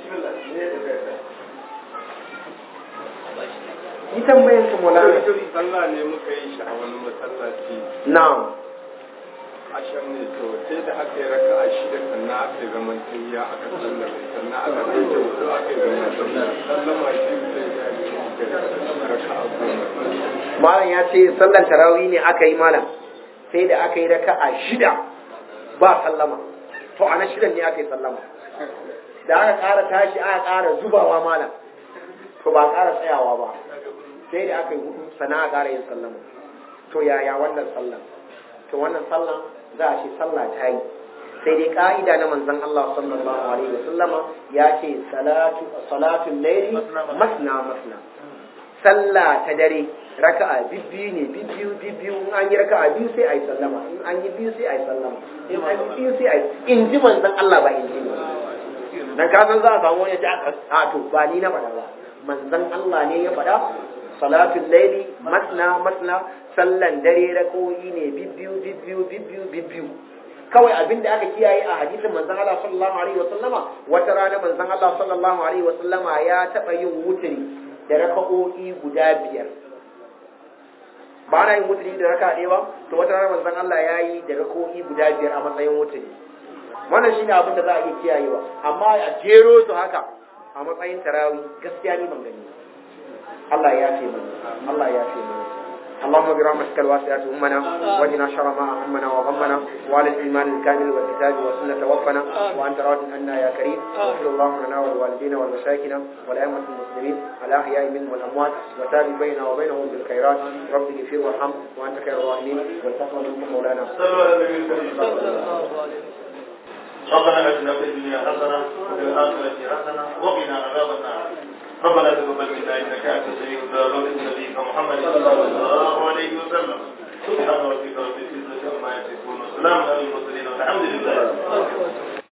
yi tambayin ka maulana sallah ne muka yi shi a wani masallaci na'am asham ne to sai da aka yi raka a shida sannan aka yi zaman tayya aka sallar sannan aka kai da hudu aka yi zaman sallar sallama shi sai ya yi raka a goma malam ya ce sallar tarawih ne aka yi malam sai da aka yi raka a shida ba sallama to a na shidan ne aka yi sallama da aka ƙara tashi aka ƙara zubawa malam to ba ƙara tsayawa ba sai da aka yi hudu sannan aka ƙara yin sallama to yaya wannan sallan to wannan sallan za a ce sallah ta yi sai dai ka'ida na manzon Allah sallallahu alaihi wasallama ya ce salatu salatul layli masna masna sallah ta dare raka'a bibbiyu ne bibbiyu bibbiyu in an yi raka'a biyu sai ayi sallama in an yi biyu sai ayi sallama in an yi biyu sai ayi in ji manzon Allah ba in ji ne dan ka san za a samu wani ta a to ba ni na faɗa ba manzon Allah ne ya faɗa salatul laili masna masna sallan dare rakoyi ne bibbiyu bibbiyu bibbiyu bibbiyu kawai abin da aka kiyaye a hadisin manzon Allah sallallahu alaihi wasallama wata rana manzon Allah sallallahu alaihi wasallama ya taba yin wuturi da raka'o'i guda biyar ba na yin wuturi da raka ɗaya ba to wata rana manzon Allah ya yi da raka'o'i guda biyar a matsayin wuturi wannan shine abin da za a iya kiyayewa amma a jero su haka a matsayin tarawi gaskiya ni ban gani Allah ya ce mana Allah ya ce mana اللهم برحمتك الواسعة أمنا واجنا شر ما أهمنا وغمنا وعلى الإيمان الكامل والكتاب والسنة توفنا وأنت راض عنا يا كريم واغفر اللهم لنا ولوالدينا ولمشايخنا ولأئمة المسلمين الأحياء منهم والأموات وتابع بيننا وبينهم بالخيرات رب اغفر وارحم وأنت خير الراحمين والتقوى منكم مولانا صلوا على النبي الكريم ربنا اتنا في الدنيا حسنه وفي الاخره حسنه وقنا عذاب النار ربنا تقبل منا انك انت السميع الدعاء نبيك محمد صلى الله عليه وسلم سبحان ربك رب العزه عما يصفون وسلام على المرسلين والحمد لله